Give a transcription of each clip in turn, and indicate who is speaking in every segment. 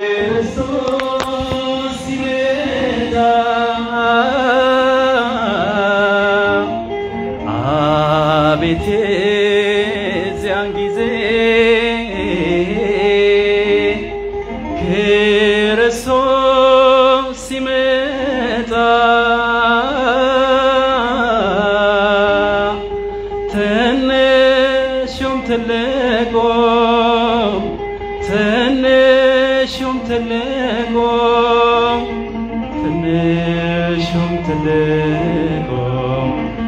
Speaker 1: ክርስቶስ ሲመጣ አቤት የዚያን ጊዜ ክርስቶስ ሲመጣ ትንሹም ትልቁም ትንሹም ትልቁም ትንሹም ትልቁም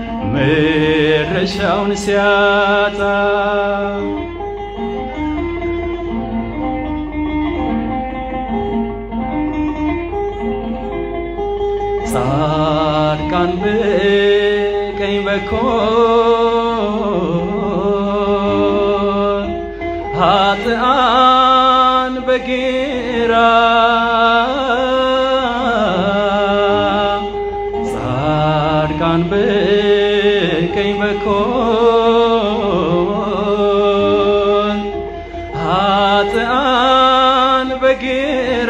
Speaker 1: መድረሻውን ሲያጣ ጻድቃን በቀኝ በኩል ኃጥአን በግራ ጻድቃን በቀኝ በኩል ኃጥአን በግራ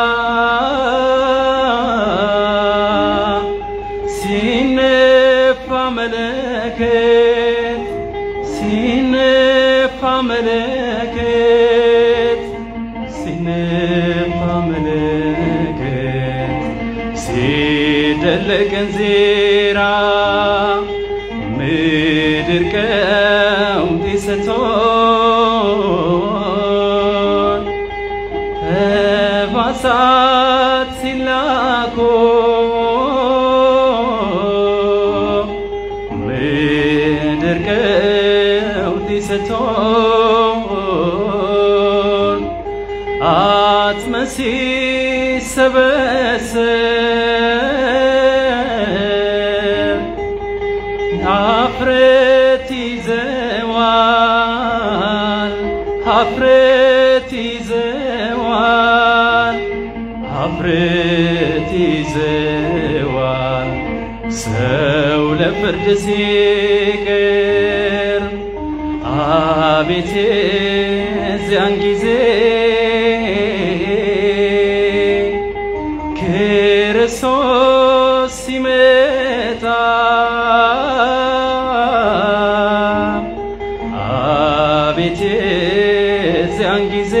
Speaker 1: ሲነፋ መለከት ሲነፋ መለከት ሲነፋ መለከት ሲደለቅ እንዚራ ምድር ቀውጢ ስትሆን ነፋሳት ሲላኩ ምድር ቀውጢ ስትሆን አጽመ ሲሰበሰብ ሀፍረት ይዘዋል ሀፍረት ይዘዋል ሀፍረት ይዘዋል ሰው ለፍርድ ሲቀር አቤት የዚያን ጊዜ ክርስቶስ ሲመጣ አቤት የዚያን ጊዜ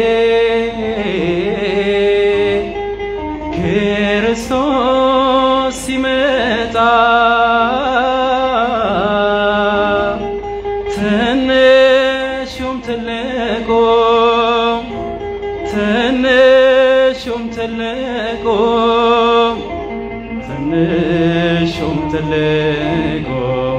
Speaker 1: ክርስቶስ ሲመጣ ትንሹም ትልቁም ትንሹም ትልቁም ትንሹም ትልቁም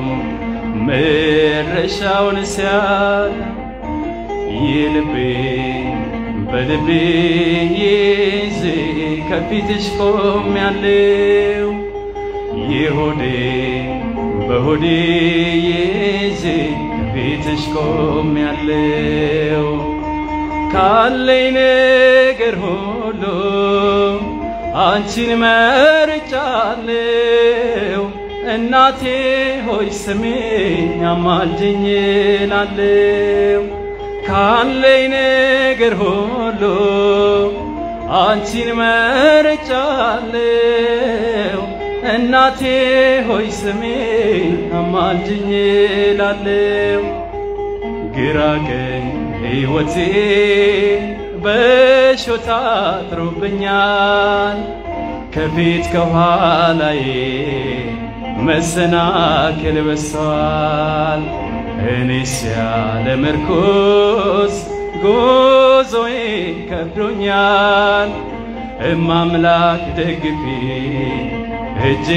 Speaker 1: መድረሻውን ሲያል ይልቤ በልቤ ይዤ ከፊትሽ ቆሜያለሁ ይሁዴ በሆዴ ይዤ ከፊትሽ ቆሜያለሁ ካለኝ ነገር ሁሉ አንቺን መርጫለሁ እናቴ ሆይ ስሜኝ አማልጅኝ እላለሁ ካለኝ ነገር ሁሉ አንቺን መርጫለሁ እናቴ ሆይ ስሜኝ አማልጅኝ እላለሁ ግራ ቀኝ ሕይወቴ በሾታ አጥሮብኛል ከፊት ከኋላዬ መሰናክል በዝቷል እኔስ ያለ ምርኩዝ ጉዞዬ ከብዶኛል እማምላክ ደግፊ እጅ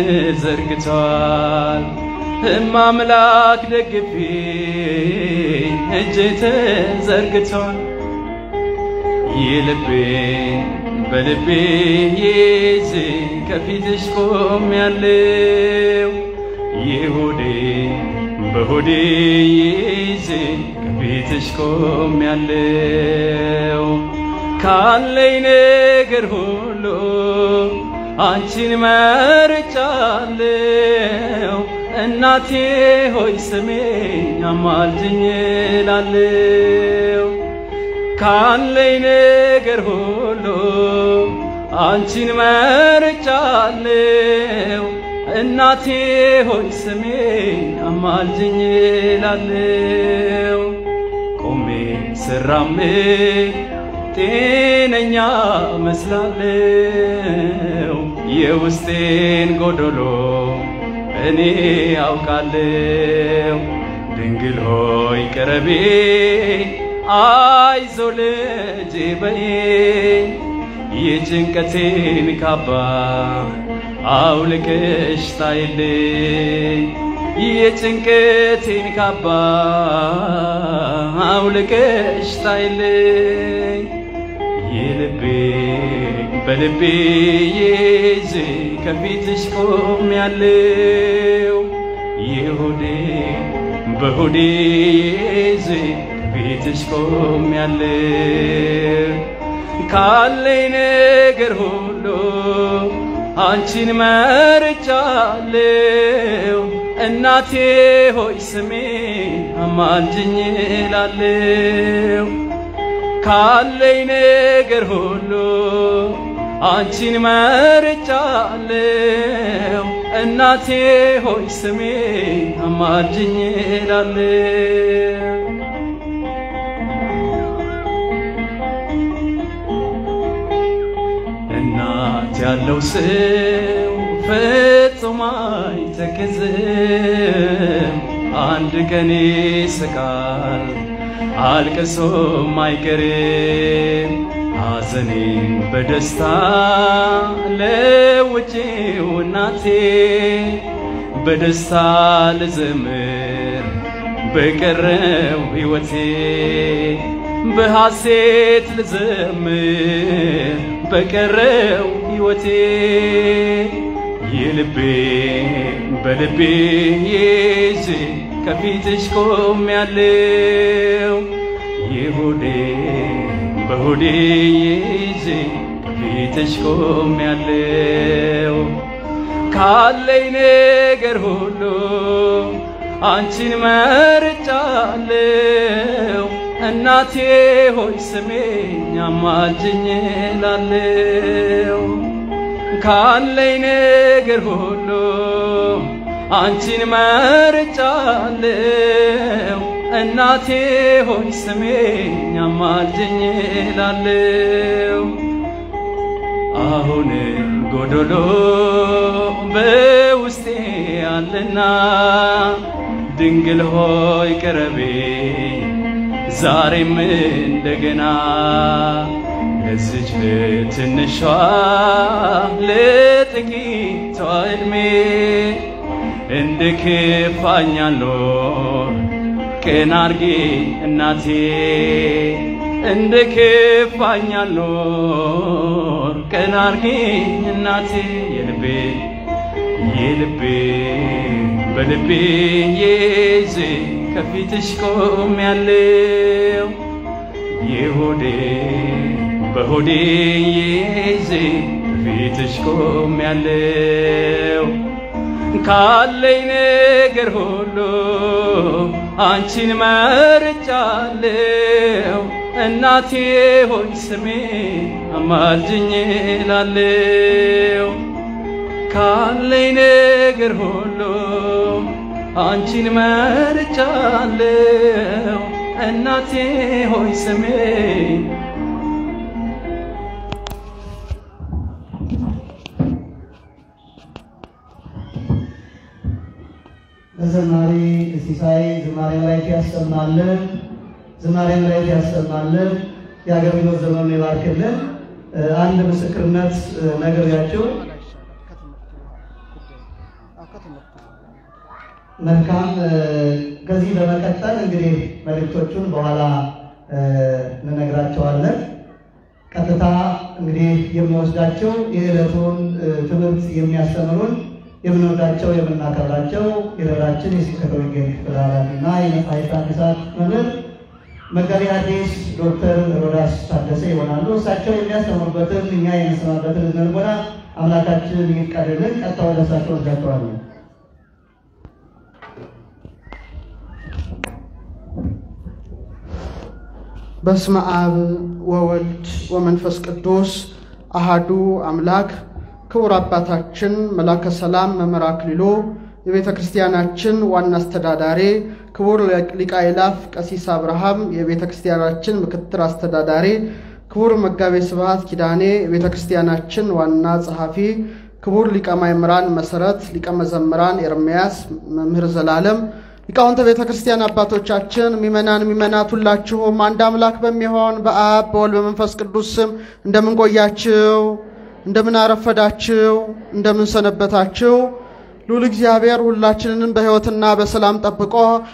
Speaker 1: ተዘርግቷል እማምላክ ደግፊ እጅ ተዘርግቷል የልቤ በልቤ ይዤ ከፊትሽ ቆሜያለሁ የሆዴ በሆዴ ይዤ ከፊትሽ ቆሜያለሁ ካለኝ ነገር ሁሉ አንቺን መርጫለሁ እናቴ ሆይ ስሜኝ አማልጅኝ እላለሁ ካለኝ ነገር ሁሉ አንቺን መርጫለው እናቴ ሆይ ስሜን አማልጅኝ ላለው ቆሜ ስራምድ ጤነኛ መስላለው የውስጤን ጎዶሎ እኔ አውቃለው ድንግል ሆይ ቅረቤ አይዞ ልጄ በኔ የጭንቀቴን ካባ አውልቀሽ ጣይልኝ የጭንቀቴን ካባ አውልቀሽ ጣይልኝ የልቤ በልቤ ይዤ ከፊትሽ ቆሜያለሁ የሆዴ በሆዴ ይዤ ከፊትሽ ቆሜያለሁ ካለኝ ነገር ሁሉ አንቺን መርጫለሁ እናቴ ሆይ ስሜ አማልጅኝ እላለሁ ካለኝ ነገር ሁሉ አንቺን መርጫለሁ እናቴ ሆይ ስሜ አማልጅኝ እላለሁ እናት ያለው ሰው ፍጹም አይተክዝም፣ አንድ ቀን ይስቃል አልቅሶም አይቀርም። ሐዘኔን በደስታ ለውጪው እናቴ በደስታ ልዘምር በቀረው ሕይወቴ በሐሴት ልዘምር በቀረው ሕይወቴ የልቤ በልቤ ይዤ ከፊትሽ ቆሜያለሁ የሆዴ በሆዴ ይዤ ከፊትሽ ቆሜያለሁ ካለኝ ነገር ሁሉ አንቺን መርጫለሁ እናቴ ሆይ ስሜኝ አማልጅኝ እላለሁ ካለኝ ነገር ሁሉ አንቺን መርጫለሁ እናቴ ሆይ ስሜኝ አማልጅኝ እላለሁ አሁንም ጎዶሎ በውስጤ አለና ድንግል ሆይ ቅረቤ ዛሬም እንደገና ለዚች ትንሿ ለጥቂቷ ዕድሜ እንደ ክፋኛለሁ ቀና አርጌ እናቴ እንደ ክፋኛለሁ ቀና አርጌ እናቴ የልቤ የልቤ በልቤ ይዤ ከፊትሽ ቆሜያለሁ የሆዴ በሆዴ ይዤ ከፊትሽ ቆሜያለሁ ካለኝ ነገር ሁሉ አንቺን መርጫለሁ እናቴ ሆይ ስሜ አማልጅኝ እላለሁ ካለኝ ነገር ሁሉ አንቺን መርጫለሁ እናቴ ሆይ ስሜ
Speaker 2: ለዘማሪ ሲሳይ ዝማሬ ላይ ያሰማልን፣ ዝማሬ ላይ ያሰማልን፣ የአገልግሎት ዘመኑን ይባርክልን። አንድ ምስክርነት ነግሬያችሁ መልካም። ከዚህ በመቀጠል እንግዲህ መልእክቶቹን በኋላ እንነግራቸዋለን። ቀጥታ እንግዲህ የሚወስዳቸው የዕለቱን ትምህርት የሚያስተምሩን የምንወዳቸው የምናከብራቸው የደብራችን የስብከተ ወንጌል ክፍል ኃላፊና የመጽሐፍት አዲሳት መምህር መጋቤ ሐዲስ ዶክተር ሮዳስ ታደሰ ይሆናሉ። እሳቸው የሚያስተምሩበትን እኛ የምንሰማበትን ልቦና አምላካችን ይፍቀድልን። ቀጥታ ወደ እሳቸው ወስዳቸዋለን።
Speaker 3: በስመ አብ ወወልድ ወመንፈስ ቅዱስ አሃዱ አምላክ ክቡር አባታችን መላከ ሰላም መምህር አክሊሉ የቤተ ክርስቲያናችን ዋና አስተዳዳሪ፣ ክቡር ሊቀ አእላፍ ቀሲስ አብርሃም የቤተ ክርስቲያናችን ምክትል አስተዳዳሪ፣ ክቡር መጋቤ ስብሐት ኪዳኔ የቤተ ክርስቲያናችን ዋና ጸሐፊ፣ ክቡር ሊቀ ማእምራን መሰረት፣ ሊቀ መዘምራን ኤርምያስ፣ መምህር ዘላለም፣ ሊቃውንተ ቤተ ክርስቲያን አባቶቻችን፣ ሚመናን ሚመናት ሁላችሁም አንድ አምላክ በሚሆን በአብ በወልድ በመንፈስ ቅዱስ ስም እንደምን ቆያችሁ? እንደምን አረፈዳችሁ? እንደምን ሰነበታችሁ? ልዑል እግዚአብሔር ሁላችንንም በሕይወትና በሰላም ጠብቆ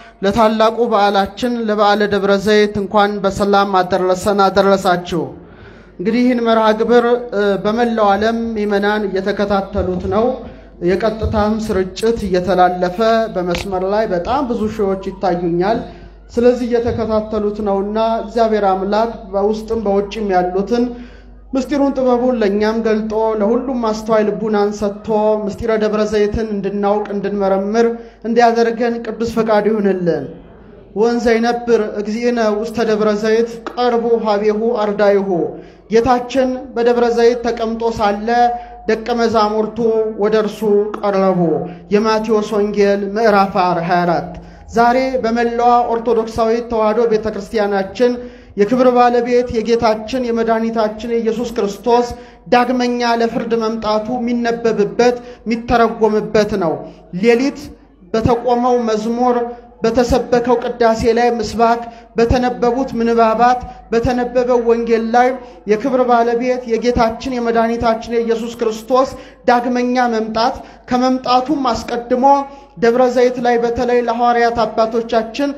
Speaker 3: ለታላቁ በዓላችን ለበዓለ ደብረ ዘይት እንኳን በሰላም አደረሰን አደረሳችሁ። እንግዲህ ይህን መርሃ ግብር በመላው ዓለም ምዕመናን እየተከታተሉት ነው። የቀጥታም ስርጭት እየተላለፈ በመስመር ላይ በጣም ብዙ ሺዎች ይታዩኛል። ስለዚህ እየተከታተሉት ነውና እግዚአብሔር አምላክ በውስጥም በውጭም ያሉትን ምስጢሩን ጥበቡን ለእኛም ገልጦ ለሁሉም አስተዋይ ልቡናን ሰጥቶ ምስጢረ ደብረ ዘይትን እንድናውቅ እንድንመረምር እንዲያደርገን ቅዱስ ፈቃድ ይሁንልን። ወንዘ ይነብር እግዚእነ ውስተ ደብረ ዘይት ቀርቡ ሀቤሁ አርዳይሁ። ጌታችን በደብረ ዘይት ተቀምጦ ሳለ ደቀ መዛሙርቱ ወደ እርሱ ቀረቡ። የማቴዎስ ወንጌል ምዕራፍ 24 ዛሬ በመላዋ ኦርቶዶክሳዊት ተዋሕዶ ቤተ ክርስቲያናችን የክብር ባለቤት የጌታችን የመድኃኒታችን የኢየሱስ ክርስቶስ ዳግመኛ ለፍርድ መምጣቱ የሚነበብበት የሚተረጎምበት ነው። ሌሊት በተቆመው መዝሙር በተሰበከው ቅዳሴ ላይ ምስባክ፣ በተነበቡት ምንባባት፣ በተነበበው ወንጌል ላይ የክብር ባለቤት የጌታችን የመድኃኒታችን የኢየሱስ ክርስቶስ ዳግመኛ መምጣት ከመምጣቱም አስቀድሞ ደብረ ዘይት ላይ በተለይ ለሐዋርያት አባቶቻችን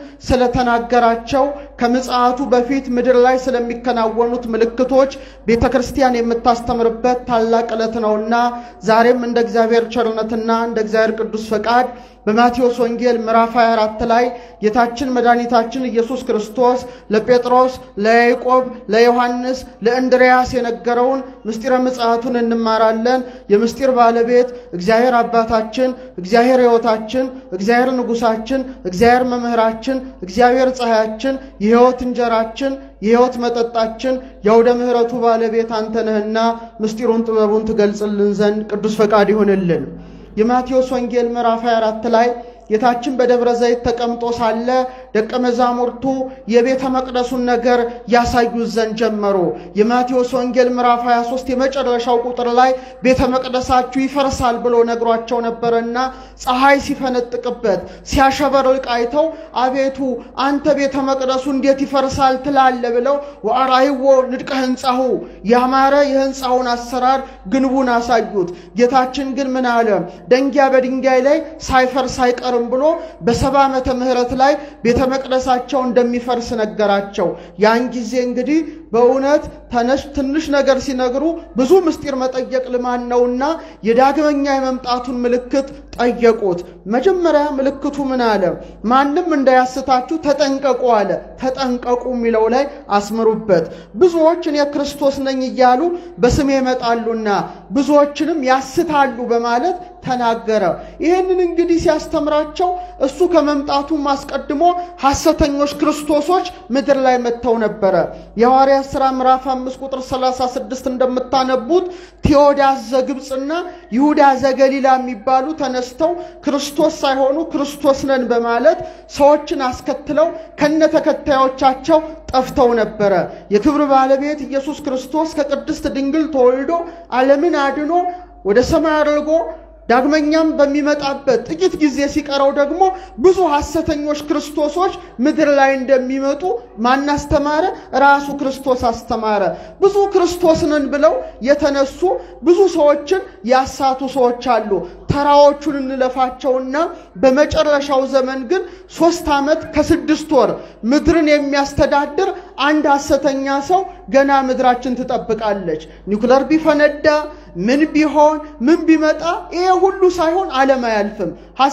Speaker 3: ስለተናገራቸው ከምጽአቱ በፊት ምድር ላይ ስለሚከናወኑት ምልክቶች ቤተ ክርስቲያን የምታስተምርበት ታላቅ ዕለት ነውና ዛሬም እንደ እግዚአብሔር ቸርነትና እንደ እግዚአብሔር ቅዱስ ፈቃድ በማቴዎስ ወንጌል ምዕራፍ 24 ላይ ጌታችን መድኃኒታችን ኢየሱስ ክርስቶስ ለጴጥሮስ፣ ለያዕቆብ፣ ለዮሐንስ፣ ለእንድርያስ የነገረውን ምስጢረ ምጽአቱን እንማራለን። የምስጢር ባለቤት እግዚአብሔር አባታችን፣ እግዚአብሔር ሕይወታችን፣ እግዚአብሔር ንጉሳችን፣ እግዚአብሔር መምህራችን፣ እግዚአብሔር ፀሐያችን፣ የሕይወት እንጀራችን፣ የሕይወት መጠጣችን፣ የአውደ ምሕረቱ ባለቤት አንተ ነህና ምስጢሩን ጥበቡን ትገልጽልን ዘንድ ቅዱስ ፈቃድ ይሁንልን። የማቴዎስ ወንጌል ምዕራፍ 24 ላይ ጌታችን በደብረ ዘይት ተቀምጦ ሳለ ደቀ መዛሙርቱ የቤተ መቅደሱን ነገር ያሳዩት ዘንድ ጀመሩ። የማቴዎስ ወንጌል ምዕራፍ 23 የመጨረሻው ቁጥር ላይ ቤተ መቅደሳችሁ ይፈርሳል ብሎ ነግሯቸው ነበረና ፀሐይ ሲፈነጥቅበት ሲያሸበርቅ አይተው አቤቱ አንተ ቤተ መቅደሱ እንዴት ይፈርሳል ትላለ ብለው ወአርአይዎ ንድቀ ሕንፃሁ ያማረ የሕንፃውን አሰራር ግንቡን አሳዩት። ጌታችን ግን ምን አለ? ደንጊያ በድንጋይ ላይ ሳይፈርስ አይቀርም ብሎ በሰባ ዓመተ ምህረት ላይ ቤተ መቅደሳቸው እንደሚፈርስ ነገራቸው። ያን ጊዜ እንግዲህ በእውነት ተነሽ ትንሽ ነገር ሲነግሩ ብዙ ምስጢር መጠየቅ ልማድ ነውና የዳግመኛ የመምጣቱን ምልክት ጠየቁት። መጀመሪያ ምልክቱ ምን አለ? ማንም እንዳያስታችሁ ተጠንቀቁ አለ። ተጠንቀቁ የሚለው ላይ አስምሩበት። ብዙዎች እኔ ክርስቶስ ነኝ እያሉ በስሜ ይመጣሉና ብዙዎችንም ያስታሉ በማለት ተናገረ። ይህንን እንግዲህ ሲያስተምራቸው እሱ ከመምጣቱም አስቀድሞ ሐሰተኞች ክርስቶሶች ምድር ላይ መጥተው ነበረ። የሐዋርያት ሥራ ምዕራፍ 5 ቁጥር 36 እንደምታነቡት ቴዎዳስ ዘግብፅና ይሁዳ ዘገሊላ የሚባሉ ተነስተው ክርስቶስ ሳይሆኑ ክርስቶስ ነን በማለት ሰዎችን አስከትለው ከነ ተከታዮቻቸው ጠፍተው ነበረ። የክብር ባለቤት ኢየሱስ ክርስቶስ ከቅድስት ድንግል ተወልዶ ዓለምን አድኖ ወደ ሰማይ አድርጎ ዳግመኛም በሚመጣበት ጥቂት ጊዜ ሲቀረው ደግሞ ብዙ ሐሰተኞች ክርስቶሶች ምድር ላይ እንደሚመጡ ማን አስተማረ? ራሱ ክርስቶስ አስተማረ። ብዙ ክርስቶስ ነን ብለው የተነሱ ብዙ ሰዎችን ያሳቱ ሰዎች አሉ። ተራዎቹን እንለፋቸውና በመጨረሻው ዘመን ግን ሶስት ዓመት ከስድስት ወር ምድርን የሚያስተዳድር አንድ ሐሰተኛ ሰው ገና ምድራችን ትጠብቃለች። ኒውክለር ቢፈነዳ ምን ቢሆን ምን ቢመጣ ይሄ ሁሉ ሳይሆን ዓለም አያልፍም።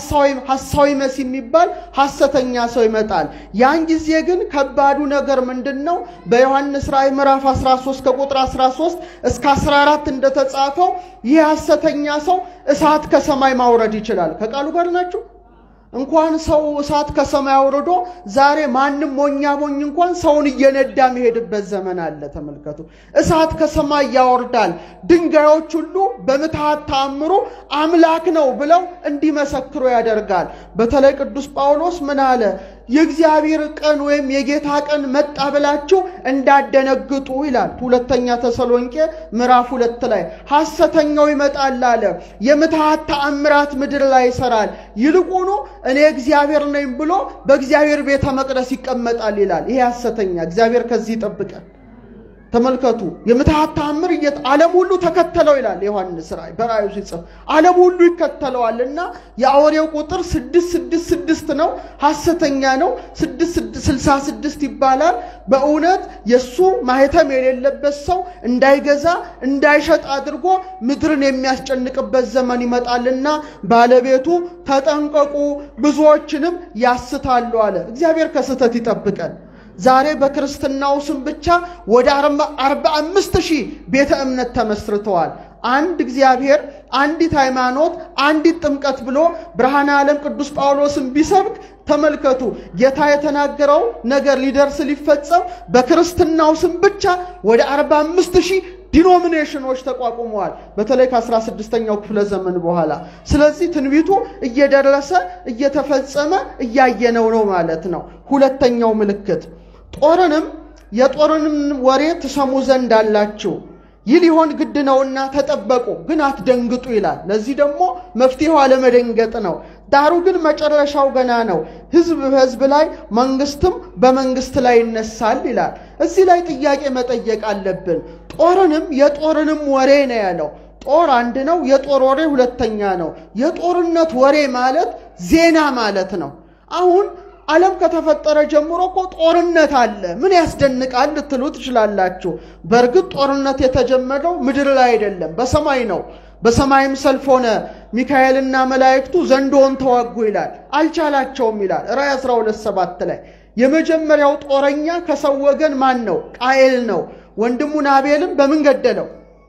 Speaker 3: ሐሳዊ መሲ የሚባል ሐሰተኛ ሰው ይመጣል። ያን ጊዜ ግን ከባዱ ነገር ምንድን ነው? በዮሐንስ ራእይ ምዕራፍ 13 ከቁጥር 13 እስከ 14 እንደተጻፈው ይህ ሐሰተኛ ሰው እሳት ከሰማይ ማውረድ ይችላል። ከቃሉ ጋር ናችሁ? እንኳን ሰው እሳት ከሰማይ አውርዶ ዛሬ ማንም ሞኛ ሞኝ እንኳን ሰውን እየነዳ የሚሄድበት ዘመን አለ። ተመልከቱ። እሳት ከሰማይ ያወርዳል። ድንጋዮች ሁሉ በምትሃት ተአምሩ አምላክ ነው ብለው እንዲመሰክሩ ያደርጋል። በተለይ ቅዱስ ጳውሎስ ምን አለ? የእግዚአብሔር ቀን ወይም የጌታ ቀን መጣ ብላችሁ እንዳደነግጡ ይላል። ሁለተኛ ተሰሎንቄ ምዕራፍ ሁለት ላይ ሐሰተኛው ይመጣል አለ። የምትሃት ተአምራት ምድር ላይ ይሰራል። ይልቁኑ እኔ እግዚአብሔር ነኝ ብሎ በእግዚአብሔር ቤተ መቅደስ ይቀመጣል ይላል። ይሄ ሐሰተኛ እግዚአብሔር ከዚህ ይጠብቀን። ተመልከቱ የምትሃት ተአምር እየት ዓለም ሁሉ ተከተለው ይላል ዮሐንስ ራእይ በራእዩ ሲጽፍ ዓለም ሁሉ ይከተለዋል እና የአውሬው ቁጥር ስድስት ስድስት ስድስት ነው ሐሰተኛ ነው ስልሳ ስድስት ይባላል በእውነት የእሱ ማህተም የሌለበት ሰው እንዳይገዛ እንዳይሸጥ አድርጎ ምድርን የሚያስጨንቅበት ዘመን ይመጣልና ባለቤቱ ተጠንቀቁ ብዙዎችንም ያስታሉ አለ እግዚአብሔር ከስህተት ይጠብቀን ዛሬ በክርስትናው ስም ብቻ ወደ አርባ አምስት ሺህ ቤተ እምነት ተመስርተዋል። አንድ እግዚአብሔር፣ አንዲት ሃይማኖት፣ አንዲት ጥምቀት ብሎ ብርሃነ ዓለም ቅዱስ ጳውሎስን ቢሰብክ ተመልከቱ፣ ጌታ የተናገረው ነገር ሊደርስ ሊፈጸም በክርስትናው ስም ብቻ ወደ አርባ አምስት ሺህ ዲኖሚኔሽኖች ተቋቁመዋል። በተለይ ከ16ኛው ክፍለ ዘመን በኋላ። ስለዚህ ትንቢቱ እየደረሰ እየተፈጸመ እያየነው ነው ማለት ነው። ሁለተኛው ምልክት ጦርንም የጦርንም ወሬ ትሰሙ ዘንድ አላችሁ ይህ ሊሆን ግድ ነውና ተጠበቁ፣ ግን አትደንግጡ ይላል። ለዚህ ደግሞ መፍትሄው አለመደንገጥ ነው። ዳሩ ግን መጨረሻው ገና ነው። ሕዝብ በሕዝብ ላይ መንግስትም በመንግስት ላይ ይነሳል ይላል። እዚህ ላይ ጥያቄ መጠየቅ አለብን። ጦርንም የጦርንም ወሬ ነው ያለው። ጦር አንድ ነው፣ የጦር ወሬ ሁለተኛ ነው። የጦርነት ወሬ ማለት ዜና ማለት ነው። አሁን ዓለም ከተፈጠረ ጀምሮ እኮ ጦርነት አለ። ምን ያስደንቃል ልትሉ ትችላላችሁ። በእርግጥ ጦርነት የተጀመረው ምድር ላይ አይደለም፣ በሰማይ ነው። በሰማይም ሰልፍ ሆነ፣ ሚካኤልና መላእክቱ ዘንዶውን ተዋጉ ይላል። አልቻላቸውም ይላል ራእይ 12 ሰባት ላይ የመጀመሪያው ጦረኛ ከሰው ወገን ማን ነው? ቃየል ነው። ወንድሙን አቤልም በምን ገደለው?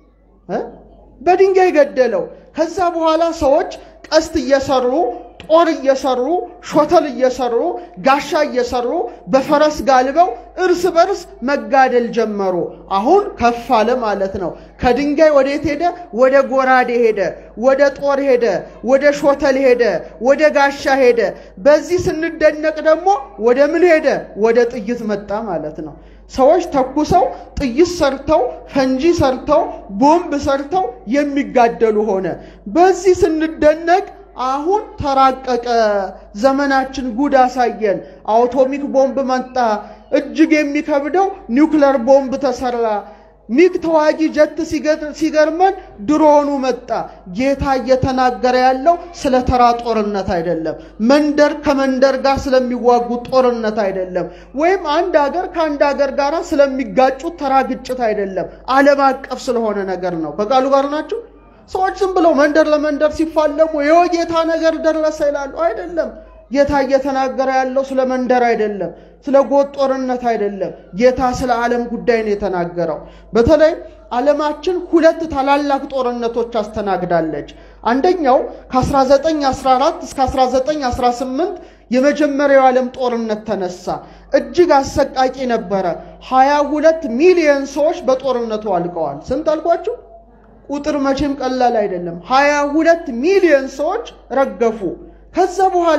Speaker 3: በድንጋይ ገደለው። ከዛ በኋላ ሰዎች ቀስት እየሰሩ ጦር እየሰሩ ሾተል እየሰሩ ጋሻ እየሰሩ በፈረስ ጋልበው እርስ በርስ መጋደል ጀመሩ። አሁን ከፍ አለ ማለት ነው። ከድንጋይ ወዴት ሄደ? ወደ ጎራዴ ሄደ፣ ወደ ጦር ሄደ፣ ወደ ሾተል ሄደ፣ ወደ ጋሻ ሄደ። በዚህ ስንደነቅ ደግሞ ወደ ምን ሄደ? ወደ ጥይት መጣ ማለት ነው። ሰዎች ተኩሰው ጥይት ሰርተው ፈንጂ ሰርተው ቦምብ ሰርተው የሚጋደሉ ሆነ። በዚህ ስንደነቅ አሁን ተራቀቀ። ዘመናችን ጉድ አሳየን። አውቶሚክ ቦምብ መጣ። እጅግ የሚከብደው ኒውክለር ቦምብ ተሰራ። ሚግ ተዋጊ ጀት ሲገርመን ድሮኑ መጣ። ጌታ እየተናገረ ያለው ስለ ተራ ጦርነት አይደለም። መንደር ከመንደር ጋር ስለሚዋጉ ጦርነት አይደለም። ወይም አንድ ሀገር ከአንድ ሀገር ጋር ስለሚጋጩት ተራ ግጭት አይደለም። ዓለም አቀፍ ስለሆነ ነገር ነው። ከቃሉ ጋር ናቸው። ሰዎች ዝም ብለው መንደር ለመንደር ሲፋለሙ ይኸው ጌታ ነገር ደረሰ ይላሉ። አይደለም። ጌታ እየተናገረ ያለው ስለ መንደር አይደለም፣ ስለ ጎጥ ጦርነት አይደለም። ጌታ ስለ ዓለም ጉዳይ ነው የተናገረው። በተለይ ዓለማችን ሁለት ታላላቅ ጦርነቶች አስተናግዳለች። አንደኛው ከ1914 እስከ 1918 የመጀመሪያው የዓለም ጦርነት ተነሳ። እጅግ አሰቃቂ ነበረ። 22 ሚሊዮን ሰዎች በጦርነቱ አልቀዋል። ስንት አልኳችሁ? ቁጥር መቼም ቀላል አይደለም። 22 ሚሊዮን ሰዎች ረገፉ። ከዛ በኋላ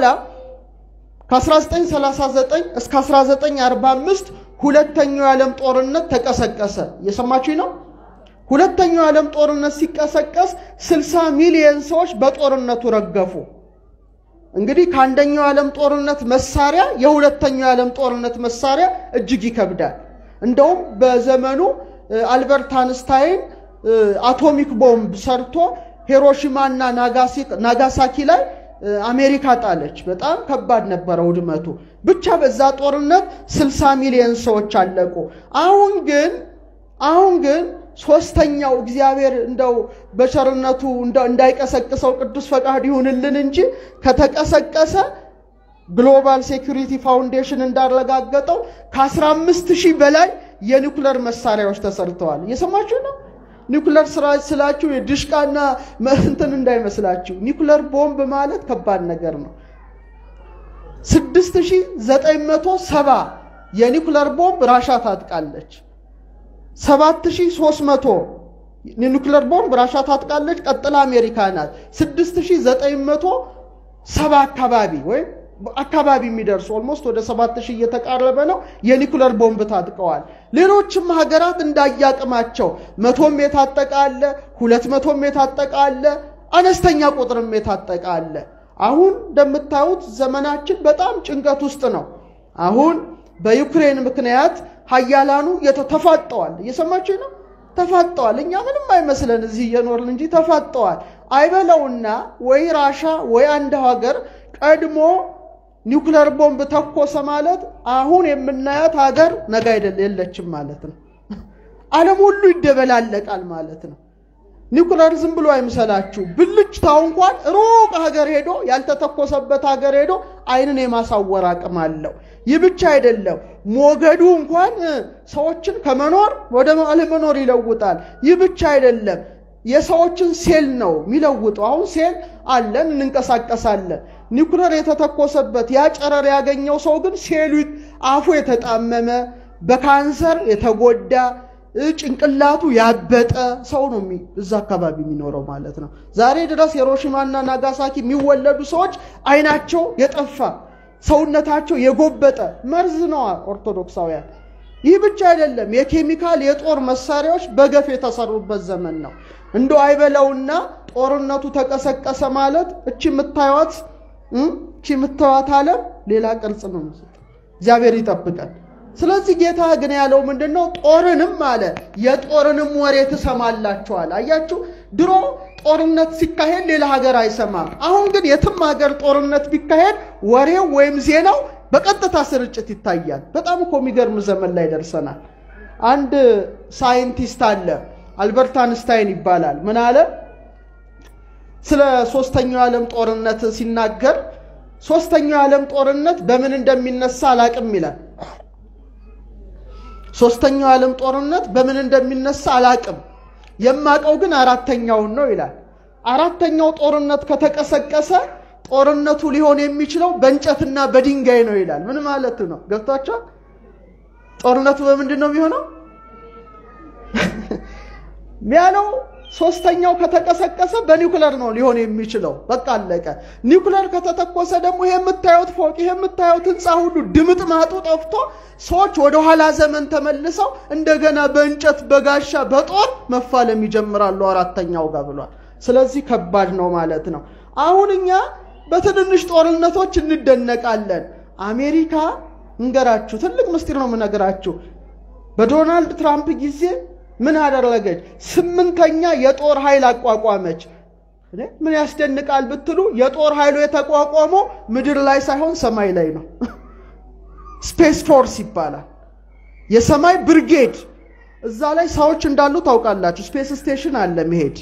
Speaker 3: ከ1939 እስከ 1945 ሁለተኛው የዓለም ጦርነት ተቀሰቀሰ። እየሰማችሁ ነው? ሁለተኛው የዓለም ጦርነት ሲቀሰቀስ 60 ሚሊዮን ሰዎች በጦርነቱ ረገፉ። እንግዲህ ከአንደኛው የዓለም ጦርነት መሳሪያ የሁለተኛው የዓለም ጦርነት መሳሪያ እጅግ ይከብዳል። እንደውም በዘመኑ አልበርት አንስታይን አቶሚክ ቦምብ ሰርቶ ሂሮሺማ እና ናጋሳኪ ላይ አሜሪካ ጣለች። በጣም ከባድ ነበረ ውድመቱ። ብቻ በዛ ጦርነት 60 ሚሊዮን ሰዎች አለቁ። አሁን ግን አሁን ግን ሶስተኛው እግዚአብሔር እንደው በቸርነቱ እንዳይቀሰቅሰው ቅዱስ ፈቃድ ይሁንልን እንጂ ከተቀሰቀሰ ግሎባል ሴኩሪቲ ፋውንዴሽን እንዳረጋገጠው ከ15 ሺህ በላይ የኒኩለር መሳሪያዎች ተሰርተዋል። እየሰማችሁ ነው? ኒኩለር ስራ ስላችሁ የድሽቃና እንትን እንዳይመስላችሁ። ኒኩለር ቦምብ ማለት ከባድ ነገር ነው። 6970 የኒኩለር ቦምብ ራሻ ታጥቃለች። 7300 የኒኩለር ቦምብ ራሻ ታጥቃለች። ቀጥላ አሜሪካ ናት። 6970 አካባቢ ወይም አካባቢ የሚደርሱ ኦልሞስት ወደ 7000 እየተቃረበ ነው። የኒኩለር ቦምብ ታጥቀዋል። ሌሎችም ሀገራት እንዳያቅማቸው መቶም የታጠቀ አለ፣ ሁለት መቶም የታጠቀ አለ፣ አነስተኛ ቁጥርም የታጠቀ አለ። አሁን እንደምታዩት ዘመናችን በጣም ጭንቀት ውስጥ ነው። አሁን በዩክሬን ምክንያት ሀያላኑ ተፋጠዋል። እየሰማችሁ ነው? ተፋጠዋል። እኛ ምንም አይመስለን እዚህ እየኖርን እንጂ ተፋጠዋል። አይበለውና ወይ ራሻ ወይ አንድ ሀገር ቀድሞ ኒውክለር ቦምብ ተኮሰ ማለት አሁን የምናያት ሀገር ነገ አይደል የለችም ማለት ነው። ዓለም ሁሉ ይደበላለቃል ማለት ነው። ኒውክለር ዝም ብሎ አይምሰላችሁ። ብልጭታው እንኳን ሩቅ ሀገር ሄዶ ያልተተኮሰበት ሀገር ሄዶ ዓይንን የማሳወር አቅም አለው። ይህ ብቻ አይደለም፣ ሞገዱ እንኳን ሰዎችን ከመኖር ወደ አለመኖር ይለውጣል። ይህ ብቻ አይደለም፣ የሰዎችን ሴል ነው የሚለውጠው። አሁን ሴል አለን፣ እንንቀሳቀሳለን። ኒውክለር የተተኮሰበት ያ ጨረር ያገኘው ሰው ግን ሴሉ አፉ የተጣመመ በካንሰር የተጎዳ ጭንቅላቱ ያበጠ ሰው ነው እዛ አካባቢ የሚኖረው ማለት ነው። ዛሬ ድረስ የሂሮሺማና ናጋሳኪ የሚወለዱ ሰዎች አይናቸው የጠፋ ሰውነታቸው የጎበጠ መርዝ ነዋ ኦርቶዶክሳውያን። ይህ ብቻ አይደለም፣ የኬሚካል የጦር መሳሪያዎች በገፍ የተሰሩበት ዘመን ነው። እንደ አይበለውና ጦርነቱ ተቀሰቀሰ ማለት እቺ የምታዩት እቺ የምታዩት ዓለም ሌላ ቅርጽ ነው። እግዚአብሔር ይጠብቀን። ስለዚህ ጌታ ግን ያለው ምንድን ነው? ጦርንም አለ የጦርንም ወሬ ትሰማላችኋል። አያችሁ፣ ድሮ ጦርነት ሲካሄድ ሌላ ሀገር አይሰማም። አሁን ግን የትም ሀገር ጦርነት ቢካሄድ ወሬው ወይም ዜናው በቀጥታ ስርጭት ይታያል። በጣም እኮ የሚገርም ዘመን ላይ ደርሰናል። አንድ ሳይንቲስት አለ፣ አልበርት አንስታይን ይባላል። ምን አለ? ስለ ሶስተኛው የዓለም ጦርነት ሲናገር ሶስተኛው የዓለም ጦርነት በምን እንደሚነሳ አላቅም ይላል። ሶስተኛው የዓለም ጦርነት በምን እንደሚነሳ አላቅም፣ የማቀው ግን አራተኛውን ነው ይላል። አራተኛው ጦርነት ከተቀሰቀሰ ጦርነቱ ሊሆን የሚችለው በእንጨትና በድንጋይ ነው ይላል። ምን ማለት ነው? ገብቷቸዋል? ጦርነቱ በምንድን ነው የሚሆነው ያለው ሶስተኛው ከተቀሰቀሰ በኒውክለር ነው ሊሆን የሚችለው። በቃ አለቀ። ኒውክለር ከተተኮሰ ደግሞ ይሄ የምታዩት ፎቅ ይሄ የምታዩት ህንፃ ሁሉ ድምጥ ማጡ ጠፍቶ ሰዎች ወደ ኋላ ዘመን ተመልሰው እንደገና በእንጨት በጋሻ በጦር መፋለም ይጀምራሉ አራተኛው ጋር ብሏል። ስለዚህ ከባድ ነው ማለት ነው። አሁን እኛ በትንንሽ ጦርነቶች እንደነቃለን። አሜሪካ እንገራችሁ፣ ትልቅ ምስጢር ነው የምነግራችሁ። በዶናልድ ትራምፕ ጊዜ ምን አደረገች? ስምንተኛ የጦር ኃይል አቋቋመች። ምን ያስደንቃል ብትሉ የጦር ኃይሉ የተቋቋመው ምድር ላይ ሳይሆን ሰማይ ላይ ነው። ስፔስ ፎርስ ይባላል። የሰማይ ብርጌድ። እዛ ላይ ሰዎች እንዳሉ ታውቃላችሁ። ስፔስ ስቴሽን አለ መሄድ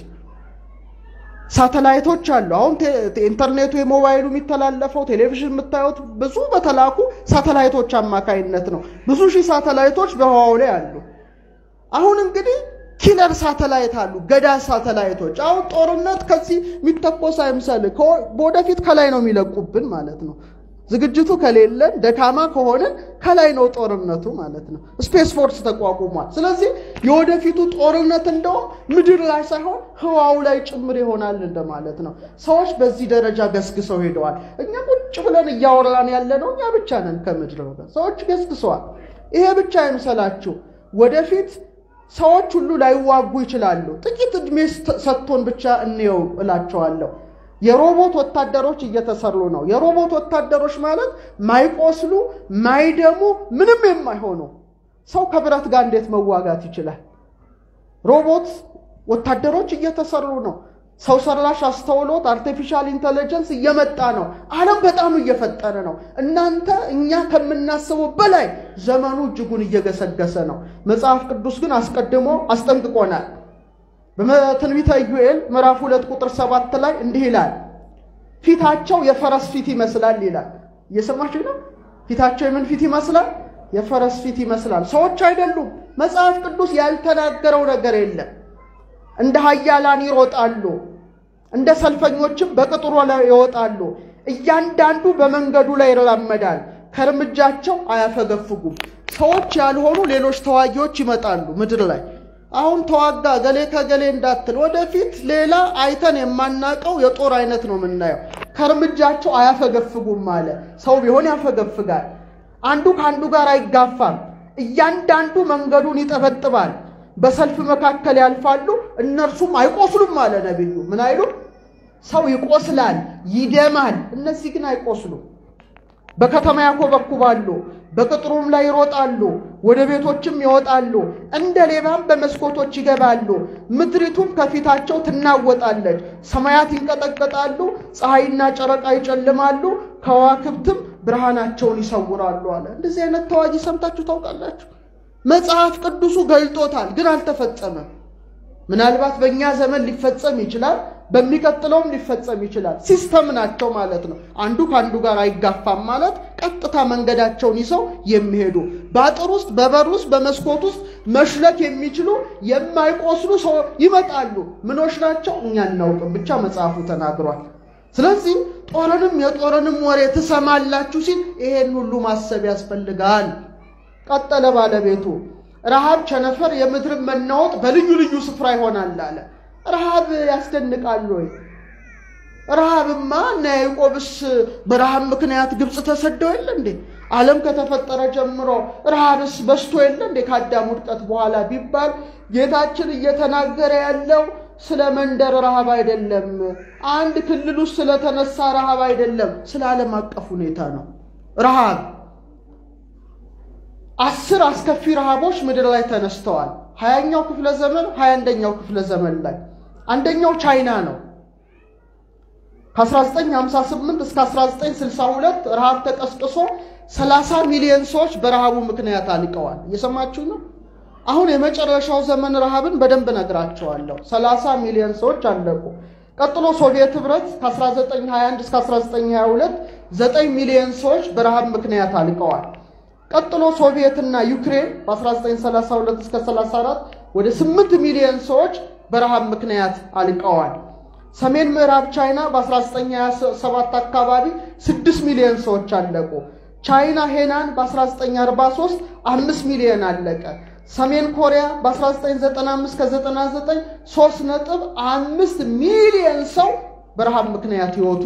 Speaker 3: ሳተላይቶች አሉ። አሁን ኢንተርኔቱ የሞባይሉ የሚተላለፈው ቴሌቪዥን የምታዩት ብዙ በተላኩ ሳተላይቶች አማካይነት ነው። ብዙ ሺህ ሳተላይቶች በህዋው ላይ አሉ። አሁን እንግዲህ ኪለር ሳተላይት አሉ፣ ገዳ ሳተላይቶች። አሁን ጦርነት ከዚህ የሚተኮስ አይምሰል፣ ወደፊት ከላይ ነው የሚለቁብን ማለት ነው። ዝግጅቱ ከሌለን ደካማ ከሆንን ከላይ ነው ጦርነቱ ማለት ነው። ስፔስ ፎርስ ተቋቁሟል። ስለዚህ የወደፊቱ ጦርነት እንደውም ምድር ላይ ሳይሆን ህዋው ላይ ጭምር ይሆናል እንደማለት ነው። ሰዎች በዚህ ደረጃ ገስግሰው ሄደዋል። እኛ ቁጭ ብለን እያወራን ያለ ነው እኛ ብቻ ነን ከምድር ወገን። ሰዎች ገስግሰዋል። ይሄ ብቻ አይምሰላችሁ ወደፊት ሰዎች ሁሉ ላይዋጉ ይችላሉ። ጥቂት ዕድሜ ሰጥቶን ብቻ እንየው እላቸዋለሁ። የሮቦት ወታደሮች እየተሰሩ ነው። የሮቦት ወታደሮች ማለት ማይቆስሉ፣ ማይደሙ፣ ምንም የማይሆኑ ሰው ከብረት ጋር እንዴት መዋጋት ይችላል? ሮቦት ወታደሮች እየተሰሩ ነው። ሰው ሰራሽ አስተውሎት አርቲፊሻል ኢንቴሊጀንስ እየመጣ ነው። ዓለም በጣም እየፈጠነ ነው። እናንተ እኛ ከምናስበው በላይ ዘመኑ እጅጉን እየገሰገሰ ነው። መጽሐፍ ቅዱስ ግን አስቀድሞ አስጠንቅቆናል። በትንቢተ ኢዩኤል ምዕራፍ ሁለት ቁጥር ሰባት ላይ እንዲህ ይላል፣ ፊታቸው የፈረስ ፊት ይመስላል ይላል። እየሰማችሁ ነው? ፊታቸው የምን ፊት ይመስላል? የፈረስ ፊት ይመስላል። ሰዎች አይደሉም። መጽሐፍ ቅዱስ ያልተናገረው ነገር የለም። እንደ ኃያላን ይሮጣሉ፣ እንደ ሰልፈኞችም በቅጥሩ ላይ ይወጣሉ። እያንዳንዱ በመንገዱ ላይ ይራመዳል፣ ከእርምጃቸው አያፈገፍጉም። ሰዎች ያልሆኑ ሌሎች ተዋጊዎች ይመጣሉ ምድር ላይ አሁን ተዋጋ ገሌ ከገሌ እንዳትል፣ ወደፊት ሌላ አይተን የማናቀው የጦር አይነት ነው የምናየው። ከእርምጃቸው አያፈገፍጉም አለ። ሰው ቢሆን ያፈገፍጋል። አንዱ ከአንዱ ጋር አይጋፋም። እያንዳንዱ መንገዱን ይጠበጥባል። በሰልፍ መካከል ያልፋሉ፣ እነርሱም አይቆስሉም አለ ነቢዩ። ምን አይሉም? ሰው ይቆስላል፣ ይደማል፣ እነዚህ ግን አይቆስሉም። በከተማ ያኮበኩባሉ፣ በቅጥሩም ላይ ይሮጣሉ፣ ወደ ቤቶችም ይወጣሉ፣ እንደ ሌባም በመስኮቶች ይገባሉ። ምድሪቱም ከፊታቸው ትናወጣለች፣ ሰማያት ይንቀጠቀጣሉ፣ ፀሐይና ጨረቃ ይጨልማሉ፣ ከዋክብትም ብርሃናቸውን ይሰውራሉ አለ። እንደዚህ አይነት ተዋጊ ሰምታችሁ ታውቃላችሁ? መጽሐፍ ቅዱሱ ገልጦታል፣ ግን አልተፈጸመም። ምናልባት በእኛ ዘመን ሊፈጸም ይችላል፣ በሚቀጥለውም ሊፈጸም ይችላል። ሲስተም ናቸው ማለት ነው። አንዱ ከአንዱ ጋር አይጋፋም ማለት ቀጥታ መንገዳቸውን ይዘው የሚሄዱ በአጥር ውስጥ፣ በበር ውስጥ፣ በመስኮት ውስጥ መሽለክ የሚችሉ የማይቆስሉ ሰው ይመጣሉ። ምኖች ናቸው? እኛ እናውቅም፣ ብቻ መጽሐፉ ተናግሯል። ስለዚህ ጦርንም የጦርንም ወሬ ትሰማላችሁ ሲል ይሄን ሁሉ ማሰብ ያስፈልጋል። ቀጠለ ባለቤቱ ረሃብ፣ ቸነፈር፣ የምድርን መናወጥ በልዩ ልዩ ስፍራ ይሆናል አለ። ረሃብ ያስደንቃል ወይ? ረሃብማ እና ያዕቆብስ በረሃብ ምክንያት ግብፅ ተሰደው የለ እንዴ? ዓለም ከተፈጠረ ጀምሮ ረሃብስ በስቶ የለ እንዴ? ከአዳም ውድቀት በኋላ ቢባል ጌታችን እየተናገረ ያለው ስለ መንደር ረሃብ አይደለም። አንድ ክልል ውስጥ ስለተነሳ ረሃብ አይደለም። ስለ ዓለም አቀፍ ሁኔታ ነው ረሃብ አስር አስከፊ ረሃቦች ምድር ላይ ተነስተዋል። ሀያኛው ክፍለ ዘመን ሀያ አንደኛው ክፍለ ዘመን ላይ አንደኛው ቻይና ነው። ከ1958 እስከ 1962 ረሃብ ተቀስቅሶ 30 ሚሊዮን ሰዎች በረሃቡ ምክንያት አልቀዋል። እየሰማችሁ ነው። አሁን የመጨረሻው ዘመን ረሃብን በደንብ ነግራቸዋለሁ። 30 ሚሊዮን ሰዎች አለቁ። ቀጥሎ ሶቪየት ህብረት ከ1921 እስከ 1922 9 ሚሊዮን ሰዎች በረሃብ ምክንያት አልቀዋል። ቀጥሎ ሶቪየትና ዩክሬን በ1932 እስከ 34 ወደ 8 ሚሊዮን ሰዎች በረሃብ ምክንያት አልቀዋል። ሰሜን ምዕራብ ቻይና በ1927 አካባቢ 6 ሚሊዮን ሰዎች አለቁ። ቻይና ሄናን በ1943 5 ሚሊዮን አለቀ። ሰሜን ኮሪያ በ1995 ከ99 3 ነጥብ 5 ሚሊዮን ሰው በረሃብ ምክንያት ህይወቱ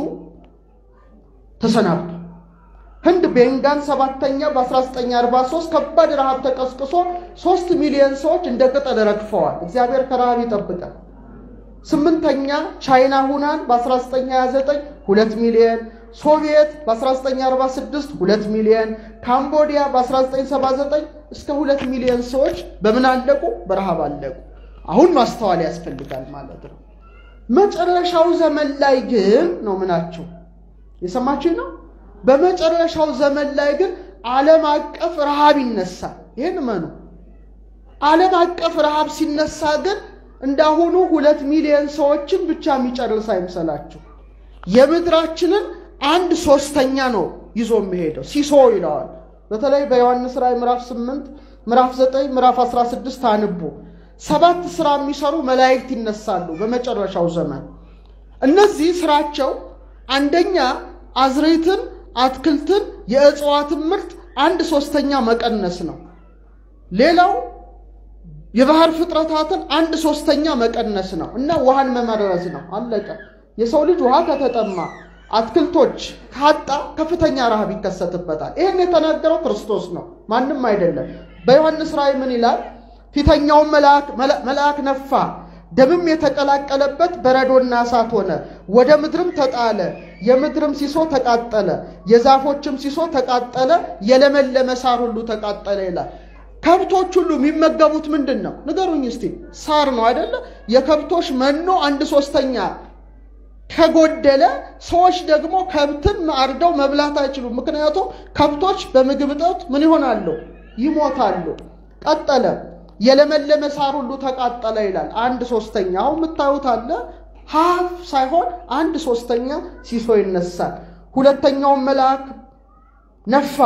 Speaker 3: ተሰናብቷል። ህንድ ቤንጋን ሰባተኛ በ1943 ከባድ ረሃብ ተቀስቅሶ 3 ሚሊዮን ሰዎች እንደ ቅጠል ረግፈዋል። እግዚአብሔር ከረሃብ ይጠብቃል። ስምንተኛ ቻይና ሁናን በ1929 2 ሚሊዮን፣ ሶቪየት በ1946 2 ሚሊዮን፣ ካምቦዲያ በ1979 እስከ 2 ሚሊዮን ሰዎች በምን አለቁ? በረሃብ አለቁ። አሁን ማስተዋል ያስፈልጋል ማለት ነው። መጨረሻው ዘመን ላይ ግን ነው ምናቸው የሰማችሁ ነው። በመጨረሻው ዘመን ላይ ግን ዓለም አቀፍ ረሃብ ይነሳል። ይህን መኑ ዓለም አቀፍ ረሃብ ሲነሳ ግን እንዳሁኑ ሁለት ሚሊዮን ሰዎችን ብቻ የሚጨርስ አይምሰላችሁ። የምድራችንን አንድ ሶስተኛ ነው ይዞ የሚሄደው ሲሶ ይለዋል። በተለይ በዮሐንስ ራእይ ምዕራፍ 8 ምዕራፍ 9 ምዕራፍ 16 አንቡ። ሰባት ስራ የሚሰሩ መላእክት ይነሳሉ በመጨረሻው ዘመን። እነዚህ ስራቸው አንደኛ አዝሬትን አትክልትን የእጽዋትን ምርት አንድ ሶስተኛ መቀነስ ነው። ሌላው የባህር ፍጥረታትን አንድ ሶስተኛ መቀነስ ነው እና ውሃን መመረዝ ነው። አለቀ። የሰው ልጅ ውሃ ከተጠማ አትክልቶች ካጣ ከፍተኛ ረሃብ ይከሰትበታል። ይህን የተናገረው ክርስቶስ ነው፣ ማንም አይደለም። በዮሐንስ ራእይ ምን ይላል? ፊተኛውን መልአክ ነፋ፣ ደምም የተቀላቀለበት በረዶና እሳት ሆነ፣ ወደ ምድርም ተጣለ። የምድርም ሲሶ ተቃጠለ፣ የዛፎችም ሲሶ ተቃጠለ፣ የለመለመ ሳር ሁሉ ተቃጠለ ይላል። ከብቶች ሁሉ የሚመገቡት ምንድን ነው? ንገሩኝ እስቲ። ሳር ነው አይደለ? የከብቶች መኖ አንድ ሶስተኛ ከጎደለ ሰዎች ደግሞ ከብትን አርደው መብላት አይችሉም። ምክንያቱም ከብቶች በምግብ እጦት ምን ይሆናሉ? ይሞታሉ። ቀጠለ የለመለመ ሳር ሁሉ ተቃጠለ ይላል። አንድ ሶስተኛ አሁን የምታዩት አለ ሀፍ ሳይሆን አንድ ሶስተኛ ሲሶ ይነሳል። ሁለተኛውን መልአክ ነፋ፣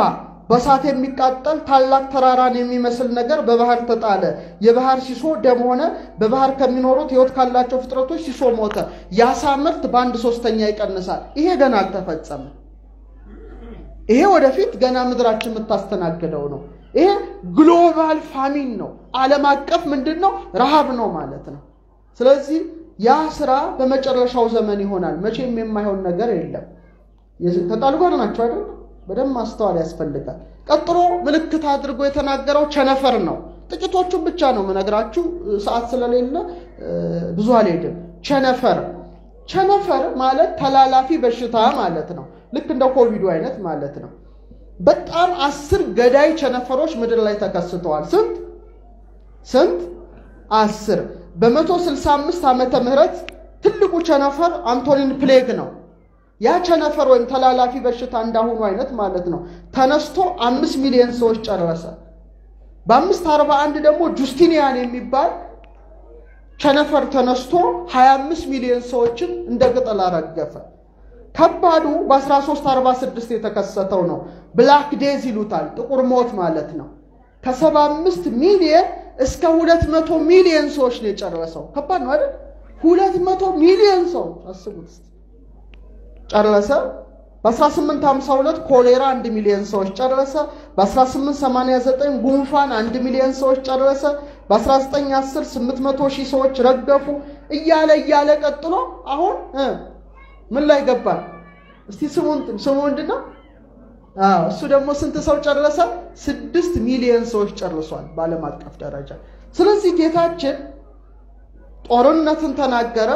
Speaker 3: በእሳት የሚቃጠል ታላቅ ተራራን የሚመስል ነገር በባህር ተጣለ። የባህር ሲሶ ደም ሆነ። በባህር ከሚኖሩት ሕይወት ካላቸው ፍጥረቶች ሲሶ ሞተ። የአሳ ምርት በአንድ ሶስተኛ ይቀንሳል። ይሄ ገና አልተፈጸመም። ይሄ ወደፊት ገና ምድራችን የምታስተናግደው ነው። ይሄ ግሎባል ፋሚን ነው። ዓለም አቀፍ ምንድን ነው? ረሃብ ነው ማለት ነው። ስለዚህ ያ ስራ በመጨረሻው ዘመን ይሆናል። መቼም የማይሆን ነገር የለም። ከቃሉ ጋር ናቸው አይደል? በደንብ ማስተዋል ያስፈልጋል። ቀጥሎ ምልክት አድርጎ የተናገረው ቸነፈር ነው። ጥቂቶቹን ብቻ ነው የምነግራችሁ፣ ሰዓት ስለሌለ ብዙ አልሄድም። ቸነፈር ቸነፈር ማለት ተላላፊ በሽታ ማለት ነው። ልክ እንደ ኮቪዱ አይነት ማለት ነው። በጣም አስር ገዳይ ቸነፈሮች ምድር ላይ ተከስተዋል። ስንት ስንት? አስር። በመቶ ስልሳ አምስት ዓመተ ምህረት ትልቁ ቸነፈር አንቶኒን ፕሌግ ነው። ያ ቸነፈር ወይም ተላላፊ በሽታ እንዳሁኑ አይነት ማለት ነው ተነስቶ አምስት ሚሊዮን ሰዎች ጨረሰ። በአምስት አርባ አንድ ደግሞ ጁስቲኒያን የሚባል ቸነፈር ተነስቶ 25 ሚሊዮን ሰዎችን እንደ ቅጠል አረገፈ። ከባዱ በ1346 የተከሰተው ነው። ብላክ ዴዝ ይሉታል፣ ጥቁር ሞት ማለት ነው። ከ75 ሚሊዮን እስከ 200 ሚሊዮን ሰዎች ነው የጨረሰው። ከባድ ነው አይደል? 200 ሚሊዮን ሰው አስቡት ጨረሰ። በ1852 ኮሌራ 1 ሚሊዮን ሰዎች ጨረሰ። በ1889 ጉንፋን 1 ሚሊዮን ሰዎች ጨረሰ። በ1910 800 ሺህ ሰዎች ረገፉ። እያለ እያለ ቀጥሎ አሁን ምን ላይ ገባል? እስቲ ስሙን ስሙ ምንድን ነው? አዎ እሱ ደግሞ ስንት ሰው ጨረሰ? ስድስት ሚሊዮን ሰዎች ጨርሷል በዓለም አቀፍ ደረጃ። ስለዚህ ጌታችን ጦርነትን ተናገረ፣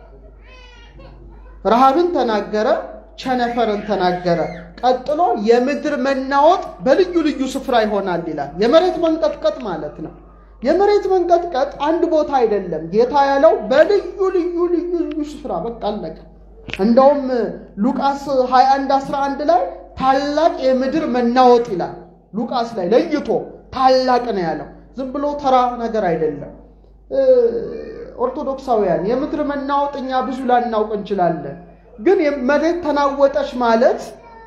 Speaker 3: ረሃብን ተናገረ፣ ቸነፈርን ተናገረ። ቀጥሎ የምድር መናወጥ በልዩ ልዩ ስፍራ ይሆናል ይላል። የመሬት መንቀጥቀጥ ማለት ነው። የመሬት መንቀጥቀጥ አንድ ቦታ አይደለም። ጌታ ያለው በልዩ ልዩ ልዩ ልዩ ስፍራ በቃ አለቀ። እንደውም ሉቃስ 21 11 ላይ ታላቅ የምድር መናወጥ ይላል። ሉቃስ ላይ ለይቶ ታላቅ ነው ያለው። ዝም ብሎ ተራ ነገር አይደለም። ኦርቶዶክሳውያን የምድር መናወጥ እኛ ብዙ ላናውቅ እንችላለን። ግን መሬት ተናወጠች ማለት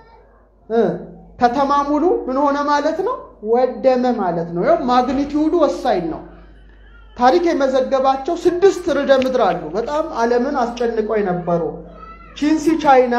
Speaker 3: ከተማ ሙሉ ምን ሆነ ማለት ነው? ወደመ ማለት ነው። ይኸው ማግኒቲዩዱ ወሳኝ ነው። ታሪክ የመዘገባቸው ስድስት ርዕደ ምድር አሉ። በጣም ዓለምን አስጨንቀው የነበሩ ቺንሲ ቻይና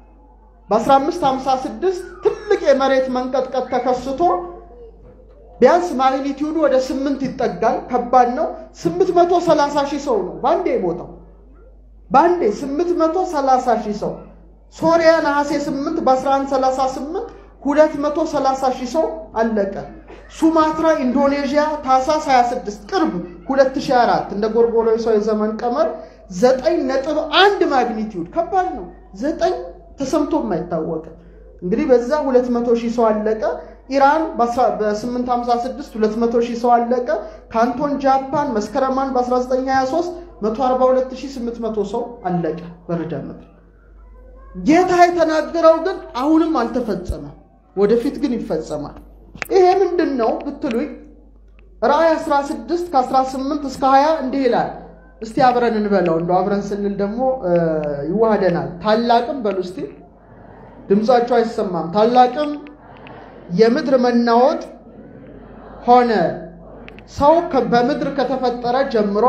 Speaker 3: በ1556 ትልቅ የመሬት መንቀጥቀጥ ተከስቶ ቢያንስ ማግኒቲዩዱ ወደ ስምንት ይጠጋል። ከባድ ነው። 830 ሺህ ሰው ነው በአንዴ የሞተው። በአንዴ 830 ሺህ ሰው። ሶሪያ ነሐሴ 8 በ1138 230 ሺህ ሰው አለቀ። ሱማትራ ኢንዶኔዥያ ታህሳስ 26 ቅርብ 2004 እንደ ጎርጎሮሳዊ የዘመን ቀመር 9.1 ማግኒቲዩድ ከባድ ነው። ዘጠኝ ተሰምቶም አይታወቅም። እንግዲህ በዛ 200 ሺህ ሰው አለቀ። ኢራን በ856 200 ሺህ ሰው አለቀ። ካንቶን ጃፓን መስከረማን በ1923 142800 ሰው አለቀ በርዕደ ምድር። ጌታ የተናገረው ግን አሁንም አልተፈጸመም፣ ወደፊት ግን ይፈጸማል። ይሄ ምንድን ነው ብትሉኝ ራእይ 16 ከ18 እስከ 20 እንዲህ ይላል። እስቲ አብረን እንበለው። እንደው አብረን ስንል ደግሞ ይዋሃደናል። ታላቅም በሉ እስቲ፣ ድምፃቸው አይሰማም። ታላቅም የምድር መናወጥ ሆነ። ሰው በምድር ከተፈጠረ ጀምሮ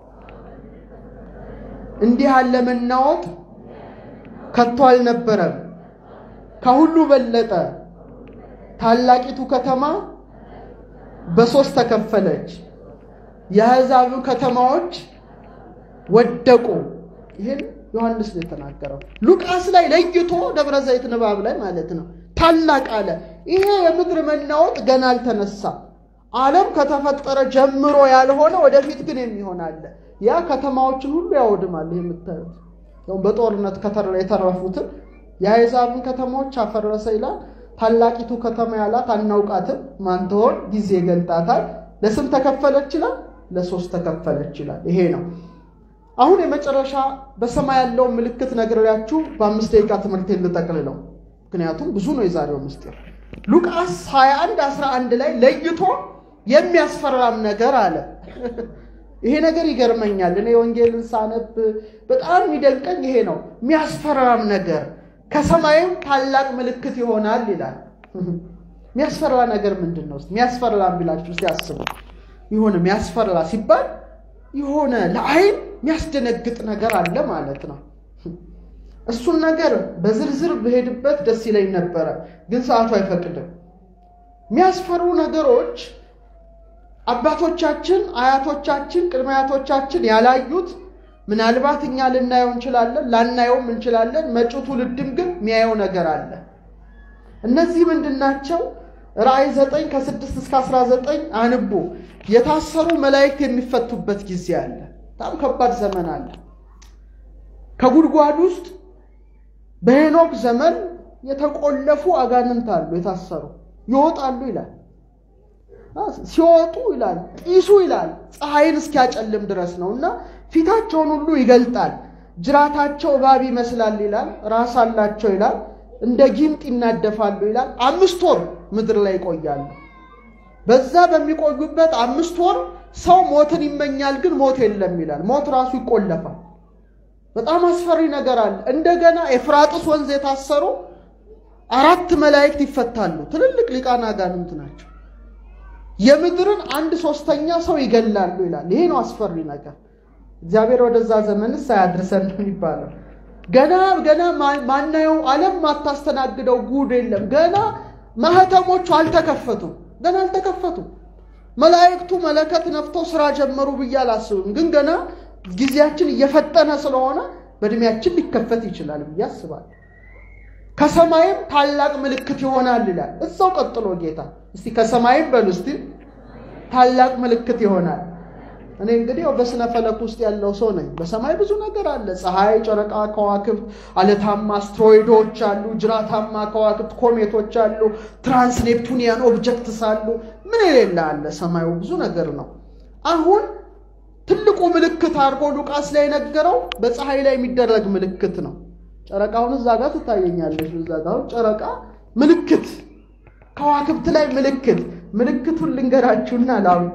Speaker 3: እንዲህ ያለ መናወጥ ከቶ አልነበረም። ከሁሉ በለጠ። ታላቂቱ ከተማ በሶስት ተከፈለች። የአሕዛብ ከተማዎች ወደቁ። ይህን ዮሐንስ ነው የተናገረው። ሉቃስ ላይ ለይቶ ደብረ ዘይት ንባብ ላይ ማለት ነው ታላቅ አለ። ይሄ የምድር መናወጥ ገና አልተነሳም። ዓለም ከተፈጠረ ጀምሮ ያልሆነ ወደፊት ግን የሚሆን አለ። ያ ከተማዎችን ሁሉ ያወድማል። ይህ የምታዩት በጦርነት የተረፉትን የአሕዛብን ከተማዎች አፈረሰ ይላል። ታላቂቱ ከተማ ያላት አናውቃትም፣ ማን ትሆን ጊዜ ይገልጣታል። ለስንት ተከፈለች ይላል? ለሶስት ተከፈለች ይላል። ይሄ ነው አሁን የመጨረሻ በሰማይ ያለውን ምልክት ነግሬያችሁ በአምስት ደቂቃ ትምህርት ልጠቅልለው፣ ምክንያቱም ብዙ ነው የዛሬው ምስጢር። ሉቃስ 21 11 ላይ ለይቶ የሚያስፈራም ነገር አለ። ይሄ ነገር ይገርመኛል። እኔ ወንጌልን ሳነብ በጣም የሚደንቀኝ ይሄ ነው። የሚያስፈራም ነገር ከሰማይም ታላቅ ምልክት ይሆናል ይላል። የሚያስፈራ ነገር ምንድን ነው? የሚያስፈራ ቢላችሁ እስቲ አስቡ። የሆነ የሚያስፈራ ሲባል የሆነ ለአይን የሚያስደነግጥ ነገር አለ ማለት ነው። እሱን ነገር በዝርዝር ብሄድበት ደስ ይለኝ ነበረ፣ ግን ሰዓቱ አይፈቅድም። የሚያስፈሩ ነገሮች አባቶቻችን፣ አያቶቻችን፣ ቅድመ አያቶቻችን ያላዩት ምናልባት እኛ ልናየው እንችላለን፣ ላናየውም እንችላለን። መጪው ትውልድም ግን የሚያየው ነገር አለ። እነዚህ ምንድን ናቸው? ራእይ ዘጠኝ ከስድስት እስከ አስራ ዘጠኝ አንቡ። የታሰሩ መላእክት የሚፈቱበት ጊዜ አለ። በጣም ከባድ ዘመን አለ። ከጉድጓድ ውስጥ በሄኖክ ዘመን የተቆለፉ አጋንንት አሉ፣ የታሰሩ ይወጣሉ ይላል። ሲወጡ ይላል ጢሱ ይላል ፀሐይን እስኪያጨልም ድረስ ነው እና ፊታቸውን ሁሉ ይገልጣል። ጅራታቸው እባብ ይመስላል ይላል። ራስ አላቸው ይላል። እንደ ጊንጥ ይናደፋሉ ይላል። አምስት ወር ምድር ላይ ይቆያሉ። በዛ በሚቆዩበት አምስት ወር ሰው ሞትን ይመኛል፣ ግን ሞት የለም ይላል። ሞት ራሱ ይቆለፋል። በጣም አስፈሪ ነገር አለ። እንደገና ኤፍራጥስ ወንዝ የታሰሩ አራት መላእክት ይፈታሉ። ትልልቅ ሊቃነ አጋንንት ናቸው። የምድርን አንድ ሶስተኛ ሰው ይገላሉ ይላል። ይሄ ነው አስፈሪ ነገር። እግዚአብሔር ወደዛ ዘመንስ አያድርሰን ነው የሚባለው። ገና ገና ማናየው ዓለም ማታስተናግደው ጉድ የለም። ገና ማህተሞቹ አልተከፈቱም። ገና አልተከፈቱም። መላእክቱ መለከት ነፍተው ስራ ጀመሩ ብዬ አላስብም። ግን ገና ጊዜያችን እየፈጠነ ስለሆነ በእድሜያችን ሊከፈት ይችላል ብዬ አስባለሁ። ከሰማይም ታላቅ ምልክት ይሆናል ይላል። እዛው ቀጥሎ ጌታ እስቲ ከሰማይም በሉ እስቲ ታላቅ ምልክት ይሆናል። እኔ እንግዲህ በስነ ፈለክ ውስጥ ያለው ሰው ነኝ። በሰማይ ብዙ ነገር አለ። ፀሐይ፣ ጨረቃ፣ ከዋክብት፣ አለታማ አስትሮይዶች አሉ፣ ጅራታማ ከዋክብት ኮሜቶች አሉ፣ ትራንስ ኔፕቱኒያን ኦብጀክትስ አሉ። ምን የሌለ አለ። ሰማዩ ብዙ ነገር ነው። አሁን ትልቁ ምልክት አድርጎ ሉቃስ ላይ የነገረው በፀሐይ ላይ የሚደረግ ምልክት ነው። ጨረቃውን እዛ ጋር ትታየኛለች። እዛ ጋር ጨረቃ ምልክት፣ ከዋክብት ላይ ምልክት። ምልክቱን ልንገራችሁና ላውቃ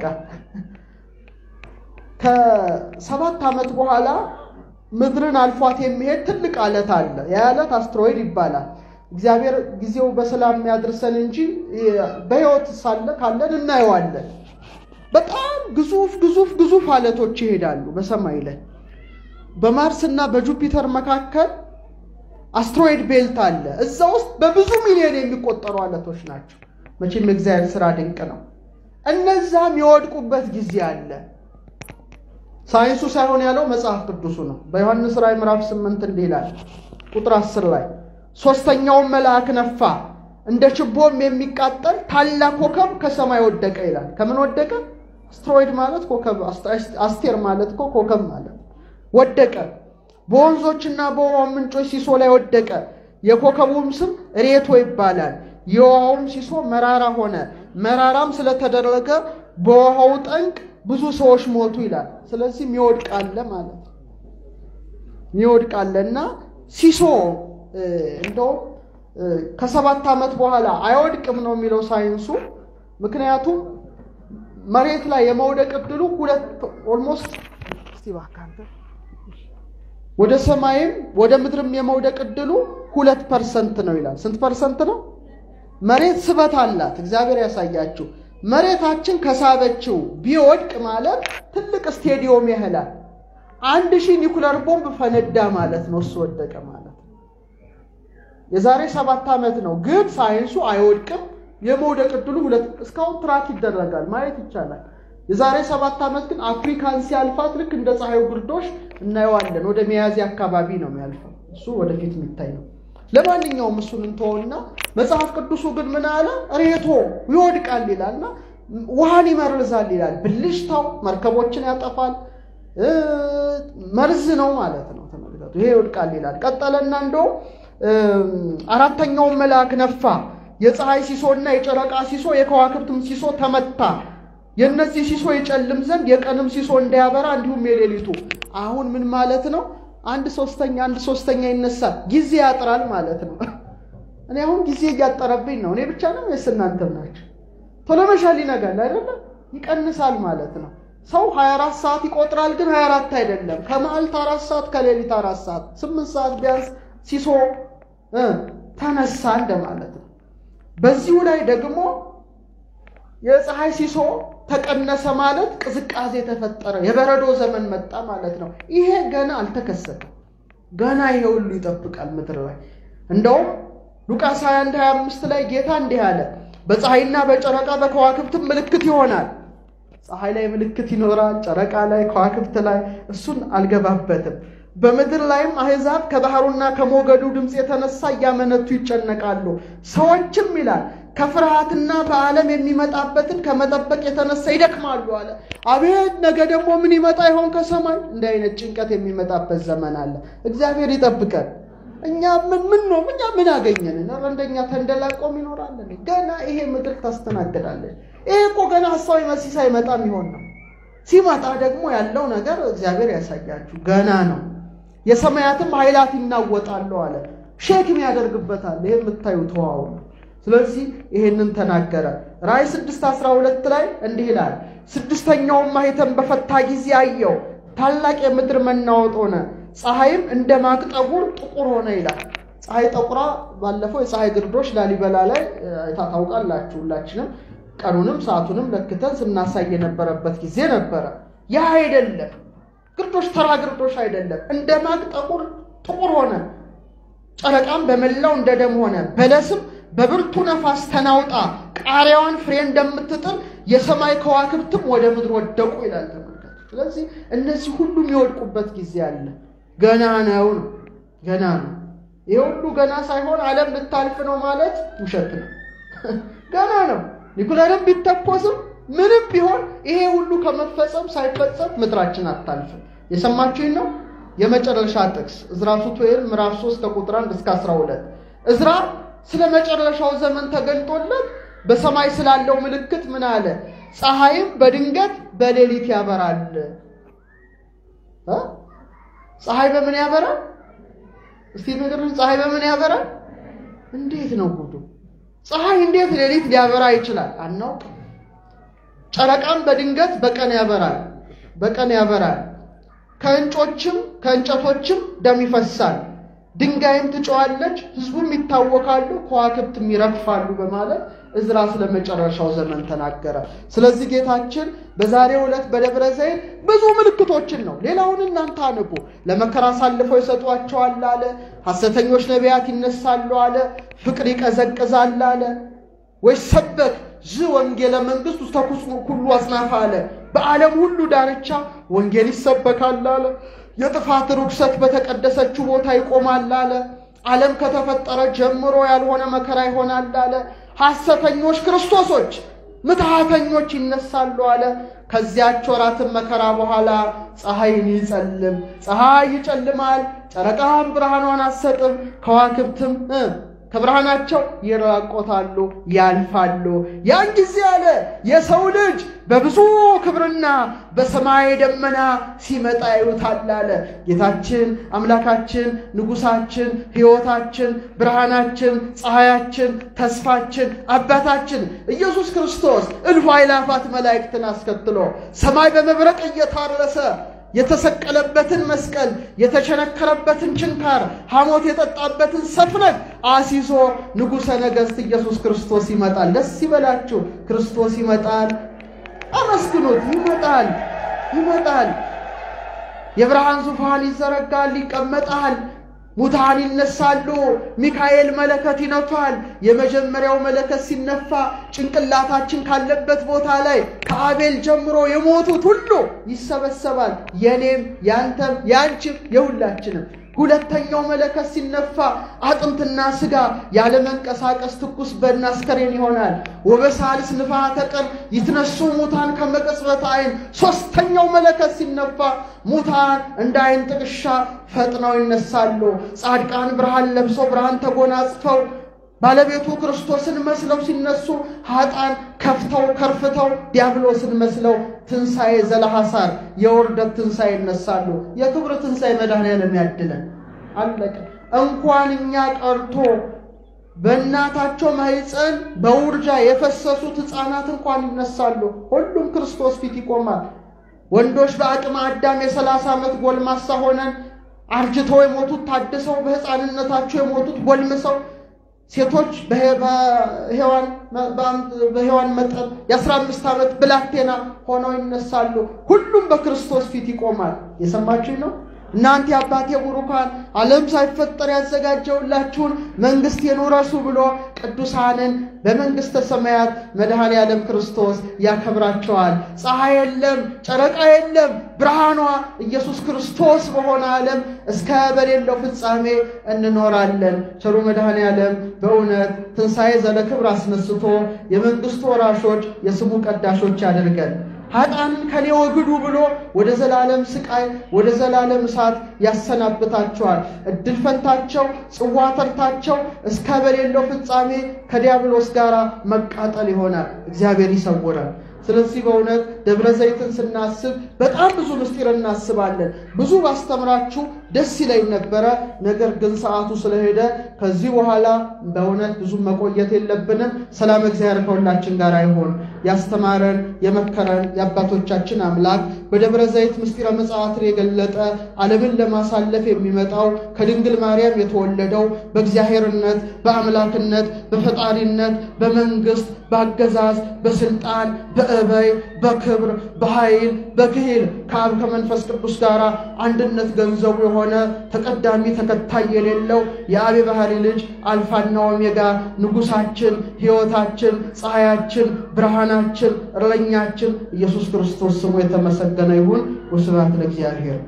Speaker 3: ከሰባት ዓመት በኋላ ምድርን አልፏት የሚሄድ ትልቅ አለት አለ። ያ አለት አስትሮይድ ይባላል። እግዚአብሔር ጊዜው በሰላም የሚያድርሰን እንጂ በሕይወት ሳለ ካለን እናየዋለን። በጣም ግዙፍ ግዙፍ ግዙፍ አለቶች ይሄዳሉ በሰማይ ላይ። በማርስ እና በጁፒተር መካከል አስትሮይድ ቤልት አለ። እዛ ውስጥ በብዙ ሚሊዮን የሚቆጠሩ አለቶች ናቸው። መቼም የእግዚአብሔር ስራ ድንቅ ነው። እነዛም የወድቁበት ጊዜ አለ። ሳይንሱ ሳይሆን ያለው መጽሐፍ ቅዱሱ ነው። በዮሐንስ ራእይ ምዕራፍ ስምንት እንዲህ ይላል ቁጥር አስር ላይ ሶስተኛውን መልአክ ነፋ፣ እንደ ችቦም የሚቃጠል ታላቅ ኮከብ ከሰማይ ወደቀ ይላል። ከምን ወደቀ? አስትሮይድ ማለት ኮከብ፣ አስቴር ማለት እኮ ኮከብ ማለት ወደቀ። በወንዞችና በውሃ ምንጮች ሲሶ ላይ ወደቀ። የኮከቡም ስም ሬቶ ይባላል። የውሃውም ሲሶ መራራ ሆነ። መራራም ስለተደረገ በውሃው ጠንቅ ብዙ ሰዎች ሞቱ ይላል። ስለዚህ የሚወድቃለ ማለት ነው። የሚወድቃለ እና ሲሶ እንደውም ከሰባት ዓመት በኋላ አይወድቅም ነው የሚለው ሳይንሱ። ምክንያቱም መሬት ላይ የመውደቅ እድሉ ሁለት ኦልሞስት ወደ ሰማይም ወደ ምድርም የመውደቅ እድሉ ሁለት ፐርሰንት ነው ይላል። ስንት ፐርሰንት ነው? መሬት ስበት አላት። እግዚአብሔር ያሳያችሁ። መሬታችን ከሳበችው ቢወድቅ ማለት ትልቅ ስቴዲዮም ያህላል። አንድ ሺህ ኒኩለር ቦምብ ፈነዳ ማለት ነው። እሱ ወደቀ ማለት የዛሬ ሰባት ዓመት ነው። ግን ሳይንሱ አይወድቅም። የመውደቅ እድሉ ሁለት እስካሁን ትራክ ይደረጋል ማየት ይቻላል። የዛሬ ሰባት ዓመት ግን አፍሪካን ሲያልፋት ልክ እንደ ፀሐዩ ግርዶሽ እናየዋለን። ወደ ሚያዝያ አካባቢ ነው የሚያልፈው። እሱ ወደፊት የሚታይ ነው። ለማንኛውም እሱን እንተውና መጽሐፍ ቅዱሱ ግን ምን አለ? ሬቶ ይወድቃል ይላልና ውሃን ይመርዛል ይላል። ብልሽታው መርከቦችን ያጠፋል። መርዝ ነው ማለት ነው። ተመልከቱ፣ ይሄ ይወድቃል ይላል። ቀጠለና እንደውም አራተኛውን መልአክ ነፋ። የፀሐይ ሲሶና የጨረቃ ሲሶ የከዋክብትም ሲሶ ተመታ። የእነዚህ ሲሶ ይጨልም ዘንድ የቀንም ሲሶ እንዳያበራ እንዲሁም የሌሊቱ። አሁን ምን ማለት ነው? አንድ ሶስተኛ አንድ ሶስተኛ ይነሳል። ጊዜ ያጥራል ማለት ነው። እኔ አሁን ጊዜ እያጠረብኝ ነው። እኔ ብቻ ነው ወይስ እናንተም ናቸው? ቶሎ መሻል ይነጋል አይደለም? ይቀንሳል ማለት ነው። ሰው 24 ሰዓት ይቆጥራል፣ ግን 24 አይደለም። ከመዓልት አራት ሰዓት ከሌሊት አራት ሰዓት ስምንት ሰዓት ቢያንስ ሲሶ ተነሳ እንደማለት ነው። በዚሁ ላይ ደግሞ የፀሐይ ሲሶ ተቀነሰ ማለት ቅዝቃዜ ተፈጠረ፣ የበረዶ ዘመን መጣ ማለት ነው። ይሄ ገና አልተከሰተም። ገና ይሄ ሁሉ ይጠብቃል ምድር ላይ። እንደውም ሉቃስ 21 25 ላይ ጌታ እንዲህ አለ፣ በፀሐይና በጨረቃ በከዋክብትም ምልክት ይሆናል። ፀሐይ ላይ ምልክት ይኖራል፣ ጨረቃ ላይ፣ ከዋክብት ላይ። እሱን አልገባበትም። በምድር ላይም አሕዛብ ከባህሩና ከሞገዱ ድምፅ የተነሳ እያመነቱ ይጨነቃሉ። ሰዎችም ይላል ከፍርሃትና በዓለም የሚመጣበትን ከመጠበቅ የተነሳ ይደክማሉ አለ። አቤት ነገ ደግሞ ምን ይመጣ ይሆን ከሰማይ? እንዲህ አይነት ጭንቀት የሚመጣበት ዘመን አለ። እግዚአብሔር ይጠብቀን። እኛ ምን ምን ነው እኛ ምን አገኘን? ኧረ እንደኛ ተንደላቆም ይኖራለን። ገና ይሄ ምድር ታስተናግዳለች። ይሄ እኮ ገና ሐሳዊ መሲህ ሳይመጣ የሚሆን ነው። ሲመጣ ደግሞ ያለው ነገር እግዚአብሔር ያሳያችሁ ገና ነው። የሰማያትም ኃይላት ይናወጣሉ አለ። ሼክም ያደርግበታል። ይሄ የምታዩት ውሃው ነው። ስለዚህ ይሄንን ተናገረ። ራእይ 6 12 ላይ እንዲህ ይላል፣ ስድስተኛውም ማኅተም በፈታ ጊዜ አየው፣ ታላቅ የምድር መናወጥ ሆነ፣ ፀሐይም እንደ ማቅ ጠጉር ጥቁር ሆነ ይላል። ፀሐይ ጠቁራ ባለፈው የፀሐይ ግርዶሽ ላሊበላ ላይ ታውቃላችሁ። ሁላችንም ቀኑንም ሰዓቱንም ለክተን ስናሳይ የነበረበት ጊዜ ነበረ። ያ አይደለም ግርዶሽ፣ ተራ ግርዶሽ አይደለም። እንደ ማቅ ጠቁር ጥቁር ሆነ፣ ጨረቃም በመላው እንደ ደም ሆነ፣ በለስም በብርቱ ነፋስ ተናውጣ ቃሪያዋን ፍሬ እንደምትጥል የሰማይ ከዋክብትም ወደ ምድር ወደቁ ይላል። ተመልከቱ። ስለዚህ እነዚህ ሁሉ የሚወድቁበት ጊዜ አለ። ገና ነው ነው ገና ነው። ይሄ ሁሉ ገና ሳይሆን ዓለም ልታልፍ ነው ማለት ውሸት ነው። ገና ነው። ኒኩለርም ቢተኮስም ምንም ቢሆን ይሄ ሁሉ ከመፈጸም ሳይፈጸም ምድራችን አታልፍም። የሰማችሁኝ ነው። የመጨረሻ ጥቅስ ዕዝራ ሱቱኤል ምዕራፍ 3 ከቁጥር 1 እስከ 12 ዕዝራ ስለ መጨረሻው ዘመን ተገልጦለት በሰማይ ስላለው ምልክት ምን አለ? ፀሐይም በድንገት በሌሊት ያበራል። ፀሐይ በምን ያበራል? እስቲ ንገሩኝ። ፀሐይ በምን ያበራል? እንዴት ነው ጉዱ? ፀሐይ እንዴት ሌሊት ሊያበራ ይችላል? አናውቅም። ጨረቃም በድንገት በቀን ያበራል፣ በቀን ያበራል። ከእንጮችም ከእንጨቶችም ደም ይፈሳል ድንጋይም ትጮዋለች፣ ሕዝቡም ይታወካሉ፣ ከዋክብትም ይረግፋሉ በማለት ዕዝራ ስለ መጨረሻው ዘመን ተናገረ። ስለዚህ ጌታችን በዛሬው ዕለት በደብረ ዘይት ብዙ ምልክቶችን ነው። ሌላውን እናንተ አንቡ። ለመከራ አሳልፈው ይሰጧቸዋል አለ። ሐሰተኞች ነቢያት ይነሳሉ አለ። ፍቅር ይቀዘቅዛል አለ። ወይ ሰበክ ዝ ወንጌለ መንግሥት ውስተ ኩሉ አጽናፈ አለ። በዓለም ሁሉ ዳርቻ ወንጌል ይሰበካል አለ። የጥፋት ርኩሰት በተቀደሰችው ቦታ ይቆማል አለ። ዓለም ከተፈጠረ ጀምሮ ያልሆነ መከራ ይሆናል አለ። ሐሰተኞች ክርስቶሶች ምትሃተኞች ይነሳሉ አለ። ከዚያች ወራትም መከራ በኋላ ፀሐይን ይጸልም ፀሐይ ይጨልማል፣ ጨረቃም ብርሃኗን አትሰጥም፣ ከዋክብትም ከብርሃናቸው ይራቆታሉ፣ ያልፋሉ። ያን ጊዜ አለ የሰው ልጅ በብዙ ክብርና በሰማይ ደመና ሲመጣ ያዩታል አለ። ጌታችን አምላካችን ንጉሳችን፣ ሕይወታችን፣ ብርሃናችን፣ ፀሐያችን፣ ተስፋችን፣ አባታችን ኢየሱስ ክርስቶስ እልፍ አእላፋት መላእክትን አስከትሎ ሰማይ በመብረቅ እየታረሰ የተሰቀለበትን መስቀል የተቸነከረበትን ችንካር ሐሞት የጠጣበትን ሰፍነግ አሲዞ ንጉሠ ነገሥት ኢየሱስ ክርስቶስ ይመጣል። ደስ ይበላችሁ፣ ክርስቶስ ይመጣል። አመስግኑት። ይመጣል፣ ይመጣል። የብርሃን ዙፋን ይዘረጋል፣ ይቀመጣል። ሙታን ይነሳሉ። ሚካኤል መለከት ይነፋል። የመጀመሪያው መለከት ሲነፋ ጭንቅላታችን ካለበት ቦታ ላይ ከአቤል ጀምሮ የሞቱት ሁሉ ይሰበሰባል። የኔም ያንተም ያንቺም የሁላችንም። ሁለተኛው መለከት ሲነፋ አጥንትና ስጋ ያለ መንቀሳቀስ ትኩስ በድን አስከሬን ይሆናል። ወበሳልስ ንፋሐተ ቀን ይትነሱ ሙታን ከመቅጽበተ ዓይን። ሶስተኛው መለከት ሲነፋ ሙታን እንደ ዓይን ጥቅሻ ፈጥነው ይነሳሉ። ጻድቃን ብርሃን ለብሰው ብርሃን ተጎናጽፈው ባለቤቱ ክርስቶስን መስለው ሲነሱ ኃጣን ከፍተው ከርፍተው ዲያብሎስን መስለው ትንሣኤ ዘለሐሳር የውርደት ትንሣኤ ይነሳሉ። የክብር ትንሣኤ መድኃኔዓለም ያድለን። አለቀ። እንኳን እኛ ቀርቶ በእናታቸው ማኅፀን በውርጃ የፈሰሱት ሕፃናት እንኳን ይነሳሉ። ሁሉም ክርስቶስ ፊት ይቆማል። ወንዶች በአቅመ አዳም የሰላሳ ዓመት ጎልማሳ ሆነን አርጅተው የሞቱት ታድሰው፣ በሕፃንነታቸው የሞቱት ጎልምሰው ሴቶች በሔዋን መጠን የአስራ አምስት ዓመት ብላቴና ሆነው ይነሳሉ። ሁሉም በክርስቶስ ፊት ይቆማል። የሰማችሁኝ ነው። እናንተ የአባቴ ቡሩካን ዓለም ሳይፈጠር ያዘጋጀውላችሁን መንግሥቴን ውረሱ ብሎ ቅዱሳንን በመንግሥተ ሰማያት መድኃኔ ዓለም ክርስቶስ ያከብራቸዋል። ፀሐይ የለም፣ ጨረቃ የለም፣ ብርሃኗ ኢየሱስ ክርስቶስ በሆነ ዓለም እስከ በሌለው ፍጻሜ እንኖራለን። ቸሩ መድኃኔ ዓለም በእውነት ትንሣኤ ዘለክብር አስነስቶ የመንግሥቱ ወራሾች የስሙ ቀዳሾች ያደርገን። ኃጥአንን ከኔ ወግዱ ብሎ ወደ ዘላለም ስቃይ ወደ ዘላለም እሳት ያሰናብታቸዋል። እድል ፈንታቸው ጽዋ ተርታቸው እስከ በሌለው ፍጻሜ ከዲያብሎስ ጋር መቃጠል ይሆናል። እግዚአብሔር ይሰውራል። ስለዚህ በእውነት ደብረ ዘይትን ስናስብ በጣም ብዙ ምስጢር እናስባለን። ብዙ ባስተምራችሁ ደስ ይለኝ ነበረ። ነገር ግን ሰዓቱ ስለሄደ ከዚህ በኋላ በእውነት ብዙ መቆየት የለብንም። ሰላም እግዚአብሔር ከሁላችን ጋር አይሆን። ያስተማረን የመከረን የአባቶቻችን አምላክ በደብረ ዘይት ምስጢረ ምጽአትን የገለጠ ዓለምን ለማሳለፍ የሚመጣው ከድንግል ማርያም የተወለደው በእግዚአብሔርነት፣ በአምላክነት፣ በፈጣሪነት፣ በመንግስት፣ በአገዛዝ፣ በስልጣን፣ በእበይ፣ በክብር፣ በኃይል፣ በክሂል ከአብ ከመንፈስ ቅዱስ ጋር አንድነት ገንዘቡ የሆነ ተቀዳሚ ተከታይ የሌለው የአብ ባህሪ ልጅ አልፋና ኦሜጋ ንጉሳችን፣ ሕይወታችን፣ ፀሐያችን፣ ብርሃናችን፣ እረኛችን ኢየሱስ ክርስቶስ ስሙ የተመሰገነ ይሁን። ወስብሐት ለእግዚአብሔር።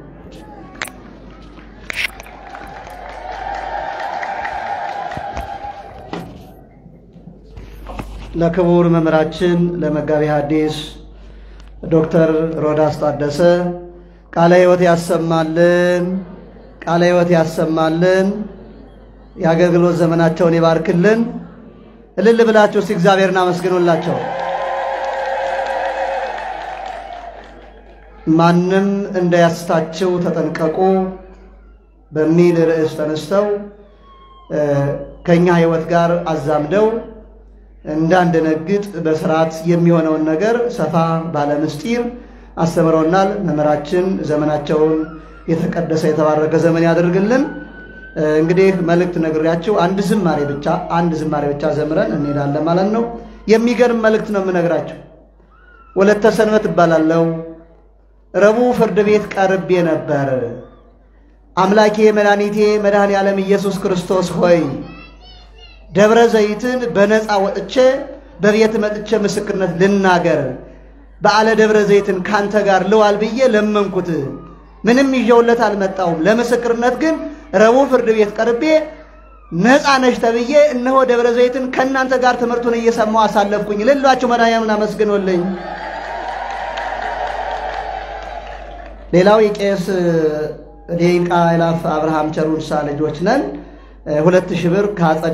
Speaker 2: ለክቡር መምህራችን ለመጋቢ ሐዲስ ዶክተር ሮዳስ ታደሰ ቃለ ሕይወት ያሰማልን፣ ቃለ ሕይወት ያሰማልን፣ የአገልግሎት ዘመናቸውን ይባርክልን። እልል ብላችሁ እስቲ እግዚአብሔርን አመስግኑላቸው። ማንም እንዳያስታችሁ ተጠንቀቁ በሚል ርዕስ ተነስተው ከእኛ ሕይወት ጋር አዛምደው እንዳንደነግጥ በስርዓት የሚሆነውን ነገር ሰፋ ባለ ምስጢር አስተምረውናል። መምህራችን ዘመናቸውን የተቀደሰ የተባረከ ዘመን ያደርግልን። እንግዲህ መልእክት ነግሬያችሁ አንድ ዝማሬ ብቻ አንድ ዝማሬ ብቻ ዘምረን እንሄዳለን ማለት ነው። የሚገርም መልእክት ነው የምነግራችሁ። ወለተ ሰንበት እባላለሁ። ረቡዕ ፍርድ ቤት ቀርቤ ነበር። አምላኬ መድኃኒቴ መድኃኔ ዓለም ኢየሱስ ክርስቶስ ሆይ ደብረ ዘይትን በነፃ ወጥቼ በቤት መጥቼ ምስክርነት ልናገር በዓለ ደብረ ዘይትን ካንተ ጋር ልዋል ብዬ ለመንኩት። ምንም ይዤውለት አልመጣውም። ለምስክርነት ግን ረቡዕ ፍርድ ቤት ቀርቤ ነፃ ነሽ ተብዬ እነሆ ደብረ ዘይትን ከእናንተ ጋር ትምህርቱን እየሰማሁ አሳለፍኩኝ። ልላችሁ መድኃኒዓለምን አመስግኖልኝ። ሌላው የቄስ ዴቃ ይላፍ አብርሃም ቸሩንሳ ልጆች ነን። ሁለት ሺህ ብር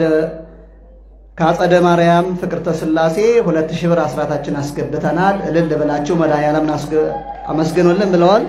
Speaker 2: ከአጸደ ማርያም ፍቅርተ ሥላሴ ሁለት ሺህ ብር አስራታችን አስገብተናል። እልል ብላችሁ መድኃኒዓለምን አመስግኖልን ብለዋል።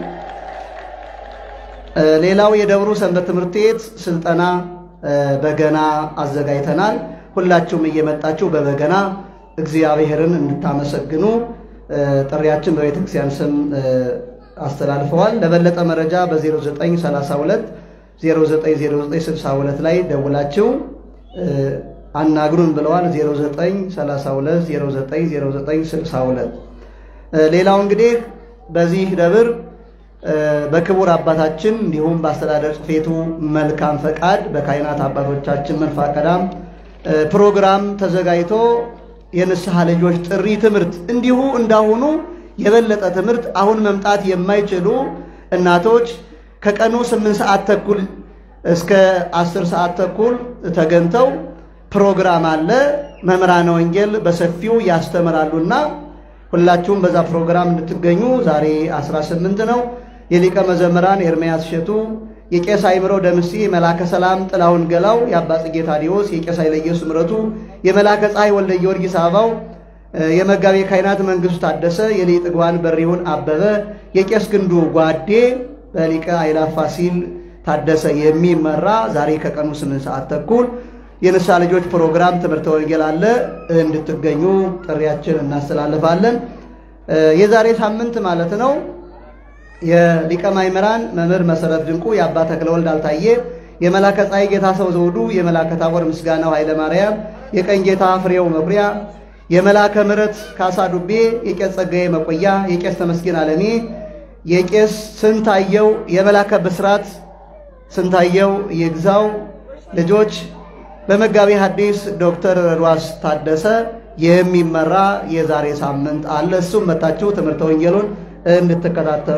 Speaker 2: ሌላው የደብሩ ሰንበት ትምህርት ቤት ስልጠና በገና አዘጋጅተናል። ሁላችሁም እየመጣችሁ በበገና እግዚአብሔርን እንድታመሰግኑ ጥሪያችን በቤተ ክርስቲያን ስም አስተላልፈዋል። ለበለጠ መረጃ በ0932 090962 ላይ ደውላችሁ አናግሩን ብለዋል። 0932 090962 ሌላው እንግዲህ በዚህ ደብር በክቡር አባታችን እንዲሁም በአስተዳደር ጽሕፈቱ መልካም ፈቃድ በካህናት አባቶቻችን መንፈቀዳም ፕሮግራም ተዘጋጅቶ የንስሐ ልጆች ጥሪ ትምህርት እንዲሁ እንዳሁኑ የበለጠ ትምህርት አሁን መምጣት የማይችሉ እናቶች ከቀኑ ስምንት ሰዓት ተኩል እስከ አስር ሰዓት ተኩል ተገኝተው ፕሮግራም አለ። መምህራነ ወንጌል በሰፊው ያስተምራሉና ሁላችሁም በዛ ፕሮግራም እንድትገኙ ዛሬ 18 ነው። የሊቀ መዘምራን ኤርምያስ እሸቱ፣ የቄስ አይምሮ ደምሴ፣ የመላከ ሰላም ጥላሁን ገላው፣ የአባ ጽጌ ታዲዮስ፣ የቄስ ኃይለየሱስ ምረቱ፣ የመላከ ፀሐይ ወልደ ጊዮርጊስ አበባው፣ የመጋቤ ካህናት መንግስቱ ታደሰ፣ የሊቀ ጥጓን በሪሁን አበበ፣ የቄስ ግንዱ ጓዴ በሊቀ አይላፍ ፋሲል ታደሰ የሚመራ ዛሬ ከቀኑ ስምንት ሰዓት ተኩል የንስሐ ልጆች ፕሮግራም ትምህርተ ወንጌል አለ። እንድትገኙ ጥሪያችን እናስተላልፋለን። የዛሬ ሳምንት ማለት ነው የሊቀ ማእምራን መምህር መሰረት ድንቁ፣ የአባ ተክለወልድ አልታየ፣ የመላከ ፀሐይ ጌታ ሰው ዘውዱ፣ የመላከ ታቦር ምስጋናው ኃይለ ማርያም፣ የቀኝ ጌታ ፍሬው መኩሪያ፣ የመላከ ምሕረት ካሳ ዱቤ፣ የቄስ ጸጋዬ መቆያ፣ የቄስ ተመስገን አለሜ፣ የቄስ ስንታየው፣ የመላከ ብስራት ስንታየው ይግዛው ልጆች በመጋቢ ሐዲስ ዶክተር ሯስ ታደሰ የሚመራ የዛሬ ሳምንት አለ። እሱም መታችሁ ትምህርተ ወንጌሉን እንድትከታተሉ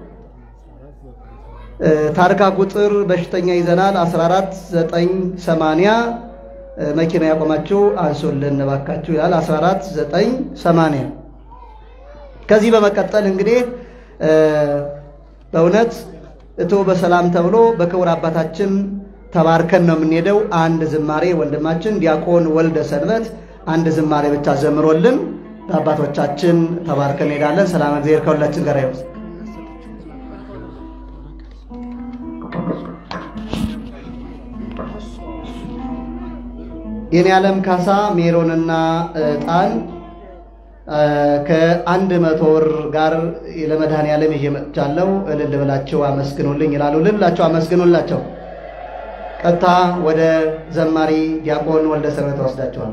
Speaker 2: ታርጋ ቁጥር በሽተኛ ይዘናል 14980 መኪና ያቆማችሁ አንሱልን እባካችሁ ይላል 14980 ከዚህ በመቀጠል እንግዲህ በእውነት እቶ በሰላም ተብሎ በክቡር አባታችን ተባርከን ነው የምንሄደው። አንድ ዝማሬ ወንድማችን ዲያቆን ወልደ ሰንበት አንድ ዝማሬ ብቻ ዘምሮልን በአባቶቻችን ተባርከን እንሄዳለን። ሰላም እግዚአብሔር ከሁላችን ጋር ይሁን። የኔ ዓለም ካሳ ሜሮንና ዕጣን ከአንድ መቶ ብር ጋር ለመድኃኔ ዓለም ይዤ መጥቻለሁ። እልል ብላችሁ አመስግኑልኝ ይላሉ። እልል ብላችሁ አመስግኑላቸው። ቀጥታ ወደ ዘማሪ ዲያቆን ወልደ ሰንበት ወስዳችኋል።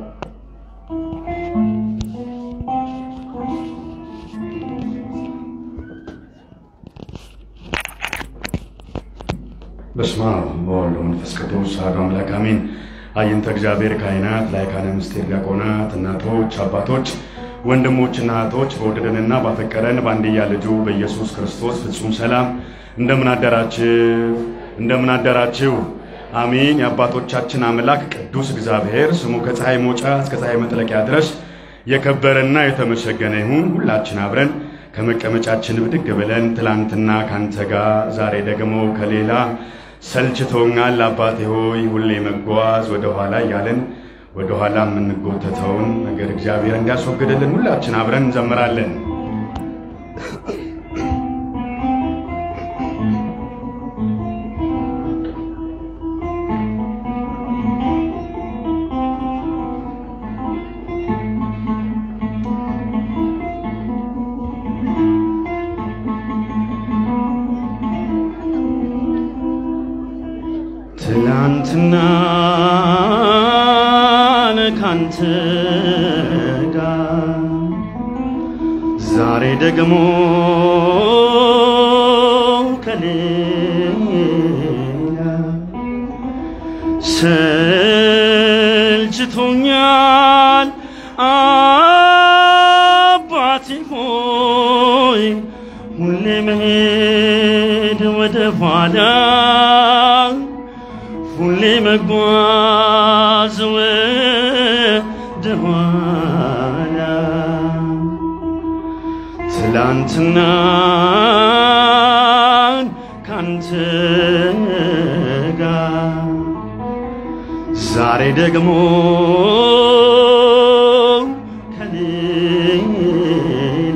Speaker 4: በስመ አብ ወወልድ ወመንፈስ ቅዱስ አሐዱ አምላክ አሜን። አይንተ እግዚአብሔር ካህናት፣ ላይካነ ምስጢር ዲያቆናት፣ እናቶች፣ አባቶች፣ ወንድሞችና እህቶች በወደደንና ባፈቀረን በአንድያ ልጁ በኢየሱስ ክርስቶስ ፍጹም ሰላም እንደምን አደራችሁ? እንደምን አደራችሁ? አሜን። የአባቶቻችን አምላክ ቅዱስ እግዚአብሔር ስሙ ከፀሐይ መውጫ እስከ ፀሐይ መጥለቂያ ድረስ የከበረና የተመሰገነ ይሁን። ሁላችን አብረን ከመቀመጫችን ብድግ ብለን ትላንትና ካንተ ጋር ዛሬ ደግሞ ከሌላ ሰልችቶኛል አባቴ ሆይ ሁሌ መጓዝ ወደ ኋላ እያለን ወደ ኋላ የምንጎተተውን ነገር እግዚአብሔር እንዲያስወግድልን ሁላችን አብረን እንዘምራለን። ትላንትና ካንተ ጋር ዛሬ ደግሞ ከሌላ ሰልችቶኛል አባቴ ሆይ ሁሌ መሄድ ወደ ኋላ ሁሌ መጓዝ ወደ ኋላ ትላንትናን ካንተ ጋር ዛሬ ደግሞ ከሌላ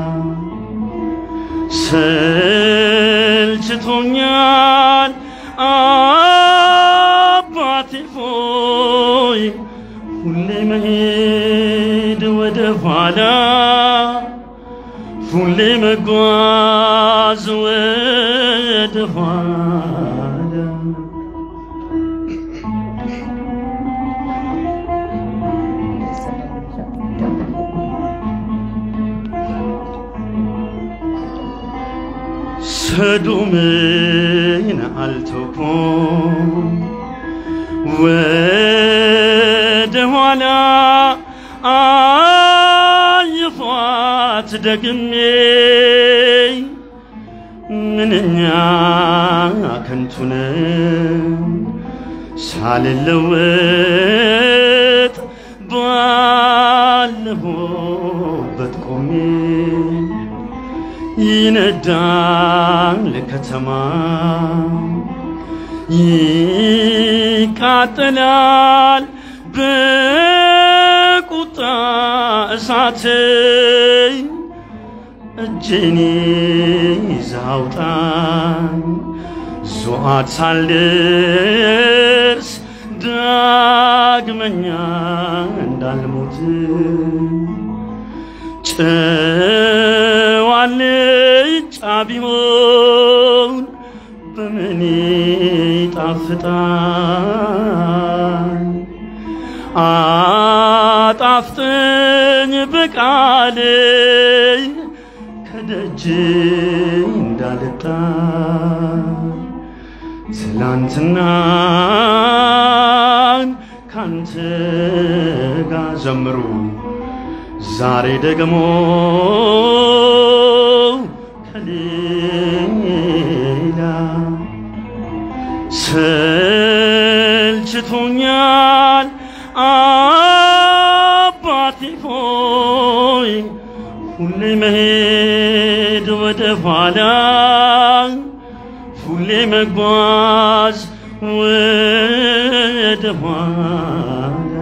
Speaker 4: ሰልችቶኛል አባቴ ሆይ ሁሌ መሄድ ወደ ኋላ ሁሌ መጓዝ ወደ ኋላ ሰዶምን አልተውኩም ወደ ኋላ አየኋት ደግሜ ምንኛ ከንቱ ነው ሳልለወጥ ባለሁበት ቆሜ ይነዳል ከተማ ይቃጠላል በቁጣ እሳት እጄን ይዘህ አውጣኝ ዞአት ሳልደርስ ዳግመኛ እንዳልሞት ጨዋልጫ ቢሆን በምን
Speaker 1: ይጣፍጣል አጣፍጥኝ በቃል ከደጅ እንዳልጣ ትላንትናን ካንተ ጋር ዘምሩ ዛሬ ደግሞ ከሌላ ሰልችቶኛል አባቴ ሆይ ሁሌ መሄድ ወደ ኋላ ሁሌ መጓዝ ወደ ኋላ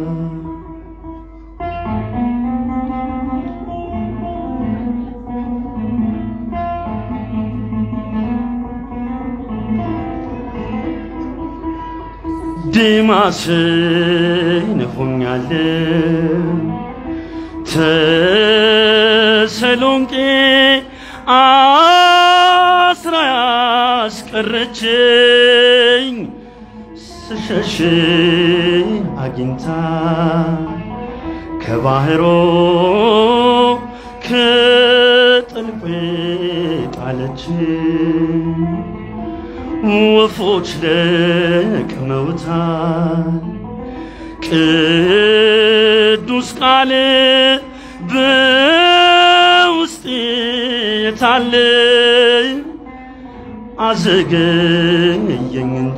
Speaker 1: ዴማስን ሆኛለሁ ተሰሎንቄ አስራ ያስቀረችኝ ስሸሽ አግኝታ ከባህሮ ከጥልቁ ጣለችኝ ወፎች ለቅመውታል ቅዱስ ቃል በውስጤ የታለ አዘገየኝ እንጂ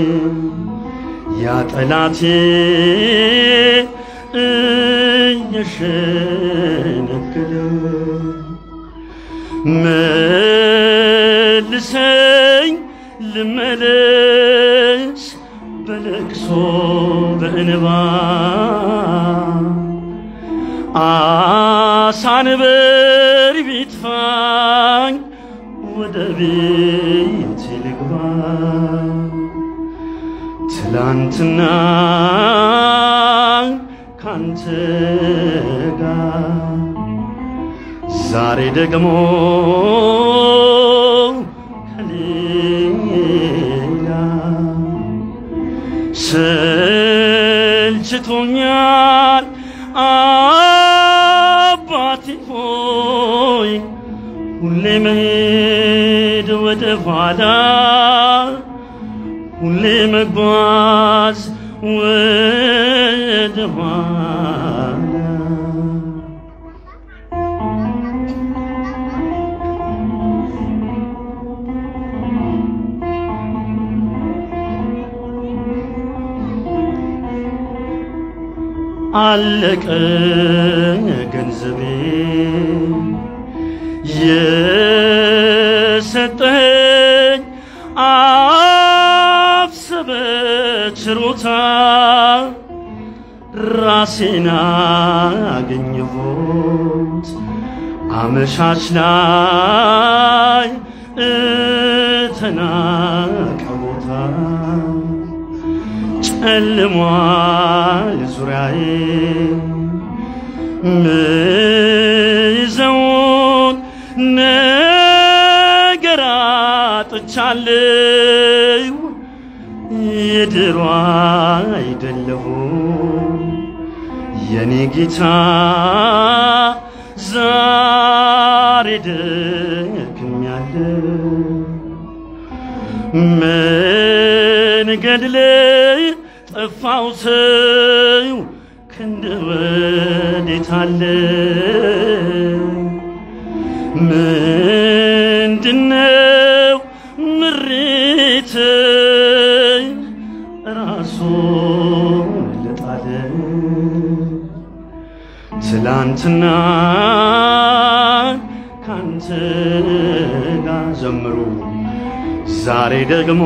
Speaker 1: ያ ጠላቴ እየሸነገለ መልሰኝ ልመለስ በለቅሶ በእንባ አሳንበር ቢጥፋኝ ወደ ቤት ልግባ ትላንትና ካንተ ጋር ዛሬ ደግሞ ከሌላ ሰልችቶኛል አባቴ ሆይ ሁሌ መሄድ ወደ ኋላ ሁሌ መጓዝ ወደ ኋላ አለቀ ገንዘቤ የሰጠኝ አፍሰበ ችሮታ ራሴን አገኘሁት አመሻሽ ላይ እተናቀ ቦታ ጨልሟል ዙሪያዬ ምይዘውን ነገር አጥቻለሁ የድሮ አይደለሁም የኔ ጌታ ዛሬ ደክሜያለሁ መንገድ ላይ ጠፋው ሰው ክንድ ወዴት አለ? ምንድነው ምሬት ራሱን ለጣለ ትላንትና ካንተ ጋር ዘምሩ ዛሬ ደግሞ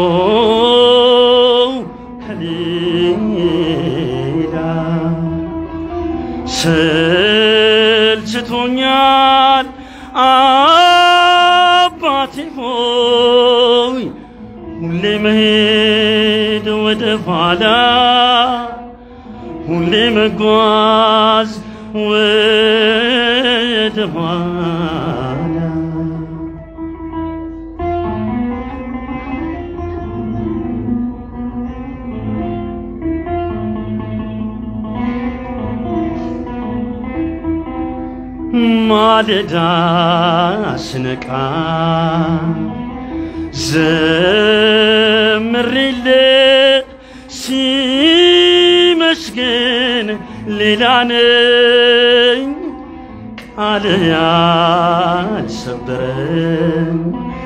Speaker 1: ከሌላ ሰልችቶኛል አባቴ ሆይ ሁሌ መሄድ ወደ ኋላ ሁሌ መጓዝ ወደ ኋላ።
Speaker 5: 「 ኋላ
Speaker 1: 「 ኋላ
Speaker 5: 「 ኋላ 」 ኋላ 」 ኋላ 」 ኋላ 」 ኋላ 」 ኋላ 」 ኋላ 」 ኋላ 」 ኋላ 」 ኋላ 」 ኋላ 」 ኋላ 」 ኋላ 」 ኋላ 」 ኋላ
Speaker 1: ማለዳ ስነቃ ዘምሬለ ሲመስገን ሌላ ነኝ ቃል ያልሰበረኝ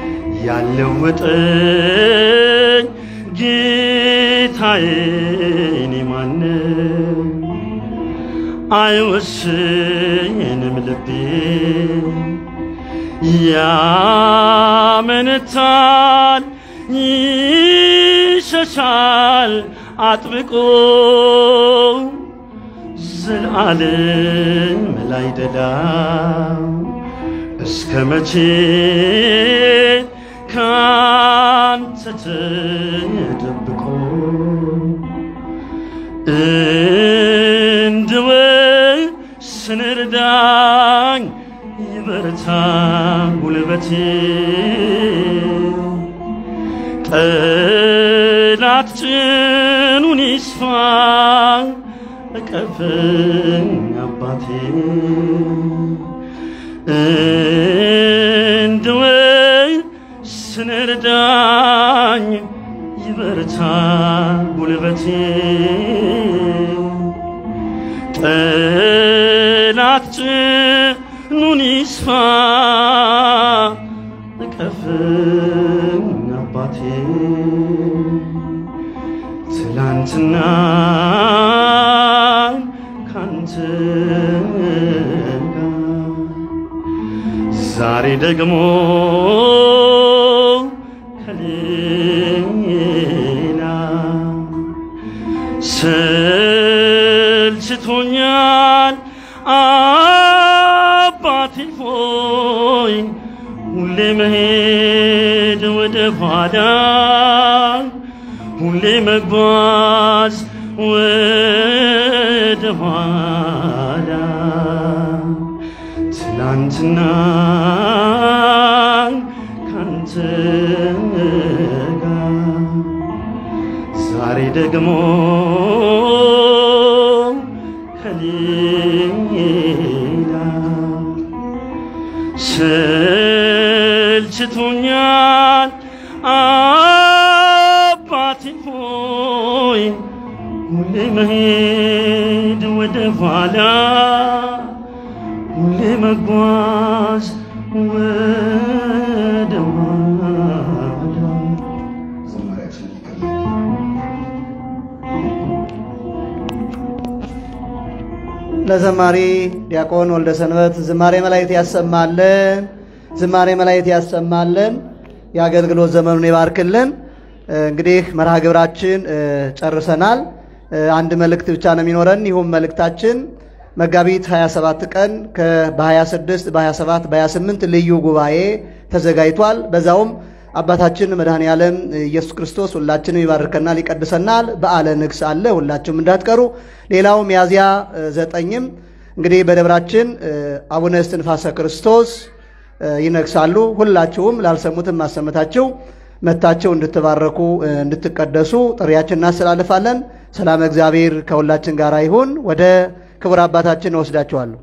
Speaker 1: ያለወጠኝ ጌታዬ እኔ ማነው? አይወስንም ልቤ ያመነታል ይሸሻል አጥብቆ ዘላለም ላይ ደላው እስከ መቼ ካንተ ተደብቆ እንድወስን እርዳኝ ይበርታ ጉልበቴ ጠላት ጭኑን ይስፋ እቀፈኝ አባቴ እንድወስን እርዳኝ ይበርታ ጉልበቴ ጠላት ጭኑን ይስፋ እቀፈኝ አባቴ ትላንትና ካንተ ጋር ዛሬ ደግሞ ከሌላ ሰልችቶኛል አባቴ ሆይ ሁሌ መሄድ ወደ ኋላ ሁሌ መጓዝ ወደ ኋላ ትላንትና ካንተ ጋር ዛሬ ደግሞ ከሌላ ሰልችቶኛል አባቴ ሆይ ሁሌ መሄድ ወደ ኋላ ሁሌ መጓዝ ወደ ኋላ
Speaker 5: ዝማሬያችን ይቀጥላል።
Speaker 2: ለዘማሪ ዲያቆን ወልደ ሰንበት ዝማሬ መላእክት ያሰማልን፣ ዝማሬ መላእክት ያሰማልን፣ የአገልግሎት ዘመኑን ይባርክልን። እ፣ እንግዲህ መርሃ ግብራችን እ፣ ጨርሰናል። እ፣ አንድ መልእክት ብቻ ነው የሚኖረን። ይሁም መልእክታችን መጋቢት 27 ቀን ከ- በ26 በ27 በ28 ልዩ ጉባኤ ተዘጋጅቷል። በዛውም አባታችን መድኃኔ ዓለም ኢየሱስ ክርስቶስ ሁላችንም ይባርከናል፣ ይቀድሰናል። በዓለ ንግስ አለ፣ ሁላችሁም እንዳትቀሩ። ሌላው ሚያዝያ እ፣ ዘጠኝም እንግዲህ በደብራችን እ፣ አቡነ እስትንፋሰ ክርስቶስ እ፣ ይነግሳሉ። ሁላችሁም ላልሰሙትም ማሰመታችሁ መታችሁ እንድትባረኩ እ፣ እንድትቀደሱ ጥሪያችን እናስተላልፋለን። ሰላም እግዚአብሔር ከሁላችን ጋር ይሁን። ወደ ክቡር አባታችን እወስዳችኋለሁ።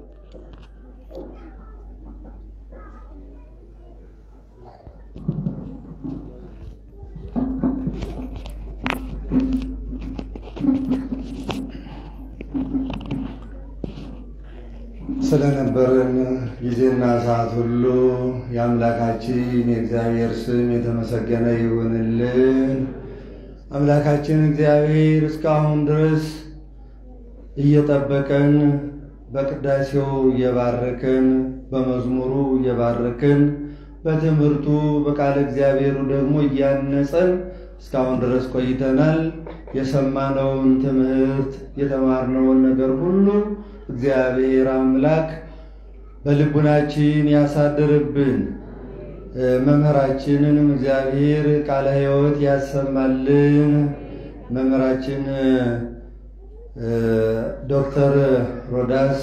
Speaker 5: ስለነበረን ጊዜና ሰዓት ሁሉ የአምላካችን የእግዚአብሔር ስም የተመሰገነ ይሁንልን። አምላካችን እግዚአብሔር እስካሁን ድረስ እየጠበቀን በቅዳሴው እየባረከን በመዝሙሩ እየባረከን በትምህርቱ በቃለ እግዚአብሔሩ ደግሞ እያነጸን እስካሁን ድረስ ቆይተናል። የሰማነውን ትምህርት የተማርነውን ነገር ሁሉ እግዚአብሔር አምላክ በልቡናችን ያሳድርብን። እ፣ መምህራችንንም እግዚአብሔር ቃለ ሕይወት ያሰማልን። መምህራችን እ፣ ዶክተር ሮዳስ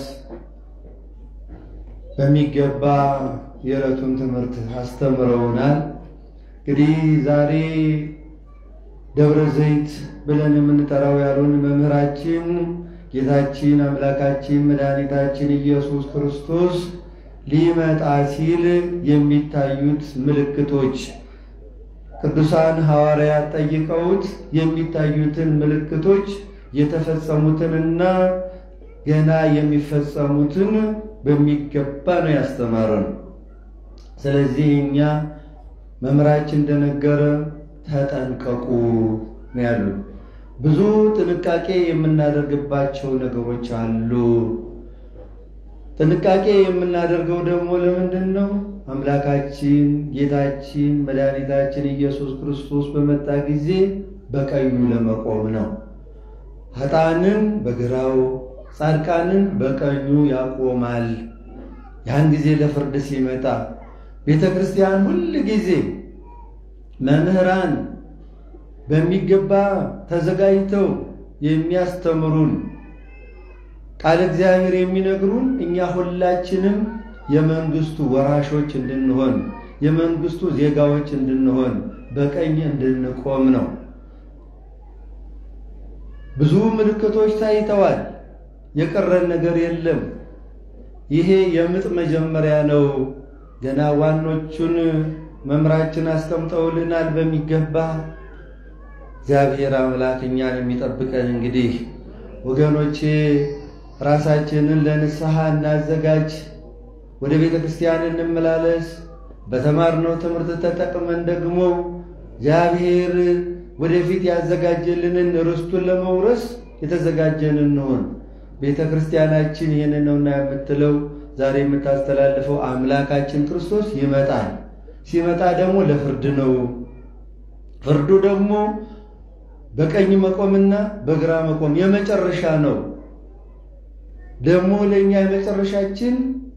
Speaker 5: በሚገባ የዕለቱን ትምህርት አስተምረውናል። እንግዲህ ዛሬ ደብረ ዘይት ብለን የምንጠራው ያሉን መምህራችን ጌታችን አምላካችን መድኃኒታችን ኢየሱስ ክርስቶስ ሊመጣ ሲል የሚታዩት ምልክቶች ቅዱሳን ሐዋርያት ጠይቀውት የሚታዩትን ምልክቶች የተፈጸሙትንና ገና የሚፈጸሙትን በሚገባ ነው ያስተማረን። ስለዚህ እኛ መምህራችን እንደነገረ ተጠንቀቁ ነው ያሉ። ብዙ ጥንቃቄ የምናደርግባቸው ነገሮች አሉ። ጥንቃቄ የምናደርገው ደግሞ ለምንድን ነው? አምላካችን ጌታችን መድኃኒታችን ኢየሱስ ክርስቶስ በመጣ ጊዜ በቀኙ ለመቆም ነው። ኃጥአንን በግራው ጻድቃንን በቀኙ ያቆማል። ያን ጊዜ ለፍርድ ሲመጣ ቤተ ክርስቲያን ሁል ጊዜ መምህራን በሚገባ ተዘጋጅተው የሚያስተምሩን ቃል እግዚአብሔር የሚነግሩን እኛ ሁላችንም የመንግስቱ ወራሾች እንድንሆን የመንግስቱ ዜጋዎች እንድንሆን በቀኝ እንድንቆም ነው። ብዙ ምልክቶች ታይተዋል። የቀረን ነገር የለም። ይሄ የምጥ መጀመሪያ ነው። ገና ዋኖቹን መምራችን አስቀምጠውልናል በሚገባ እግዚአብሔር አምላክ እኛን የሚጠብቀን እንግዲህ ወገኖቼ ራሳችንን ለንስሐ እናዘጋጅ። ወደ ቤተ ክርስቲያን እንመላለስ። በተማርነው ትምህርት ተጠቅመን ደግሞ እግዚአብሔር ወደፊት ያዘጋጀልንን ርስቱን ለመውረስ የተዘጋጀን እንሆን። ቤተ ክርስቲያናችን ይህን ነውና የምትለው ዛሬ የምታስተላልፈው አምላካችን ክርስቶስ ይመጣል። ሲመጣ ደግሞ ለፍርድ ነው። ፍርዱ ደግሞ በቀኝ መቆምና በግራ መቆም የመጨረሻ ነው። ደግሞ ለእኛ የመጨረሻችን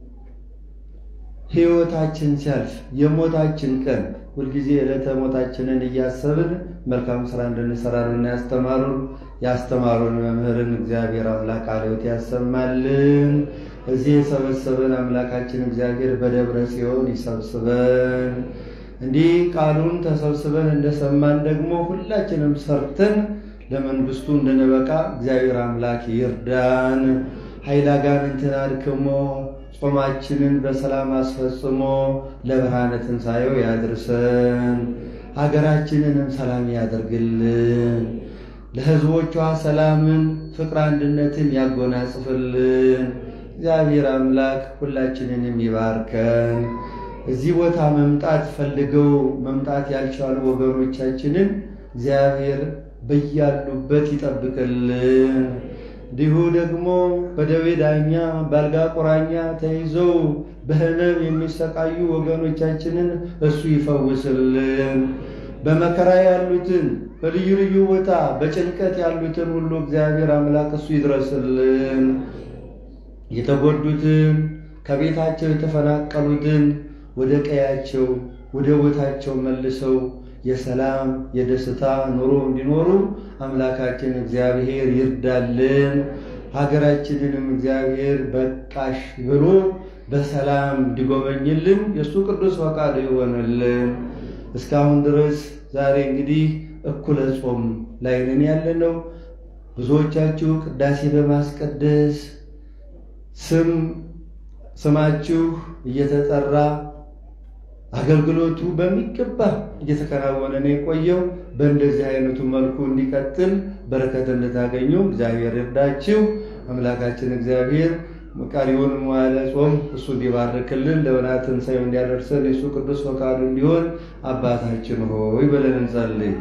Speaker 5: ሕይወታችን ሲያልፍ የሞታችን ቀን ሁልጊዜ ዕለተ ሞታችንን እያሰብን መልካም ስራ እንድንሰራ ነው ያስተማሩን። ያስተማሩን መምህርን እግዚአብሔር አምላክ ቃለ ሕይወት ያሰማልን። እዚህ የሰበሰበን አምላካችን እግዚአብሔር በደብረ ጽዮን ይሰብስበን። እንዲህ ቃሉን ተሰብስበን እንደሰማን ደግሞ ሁላችንም ሰርተን ለመንግስቱ እንድንበቃ እግዚአብሔር አምላክ ይርዳን። ኃይለ አጋንንትን አድክሞ ጾማችንን በሰላም አስፈጽሞ ለብርሃነ ትንሣኤው ያድርሰን። ሀገራችንንም ሰላም ያደርግልን። ለሕዝቦቿ ሰላምን፣ ፍቅር፣ አንድነትን ያጎናጽፍልን። እግዚአብሔር አምላክ ሁላችንንም ይባርከን። እዚህ ቦታ መምጣት ፈልገው መምጣት ያልቻሉ ወገኖቻችንን እግዚአብሔር በያሉበት ይጠብቅልን። እንዲሁ ደግሞ በደዌ ዳኛ በአልጋ ቁራኛ ተይዘው በሕመም የሚሰቃዩ ወገኖቻችንን እሱ ይፈውስልን። በመከራ ያሉትን በልዩ ልዩ ቦታ በጭንቀት ያሉትን ሁሉ እግዚአብሔር አምላክ እሱ ይድረስልን። የተጎዱትን ከቤታቸው የተፈናቀሉትን ወደ ቀያቸው ወደ ቦታቸው መልሰው የሰላም የደስታ ኑሮ እንዲኖሩ አምላካችን እግዚአብሔር ይርዳልን። ሀገራችንንም እግዚአብሔር በቃሽ ብሎ በሰላም እንዲጎበኝልን የእሱ ቅዱስ ፈቃዱ ይሆንልን። እስካሁን ድረስ ዛሬ እንግዲህ እኩለ ጾም ላይ ነን ያለነው። ብዙዎቻችሁ ቅዳሴ በማስቀደስ ስም ስማችሁ እየተጠራ አገልግሎቱ በሚገባ እየተከናወነ ነው የቆየው። በእንደዚህ አይነቱ መልኩ እንዲቀጥል በረከት እንድታገኙ እግዚአብሔር ይርዳችሁ። አምላካችን እግዚአብሔር ቀሪውን መዋዕለ ጾም እሱ እንዲባርክልን ለወርኃ ትንሣኤው እንዲያደርሰን የእሱ ቅዱስ ፈቃዱ እንዲሆን አባታችን ሆይ ብለን እንጸልይ።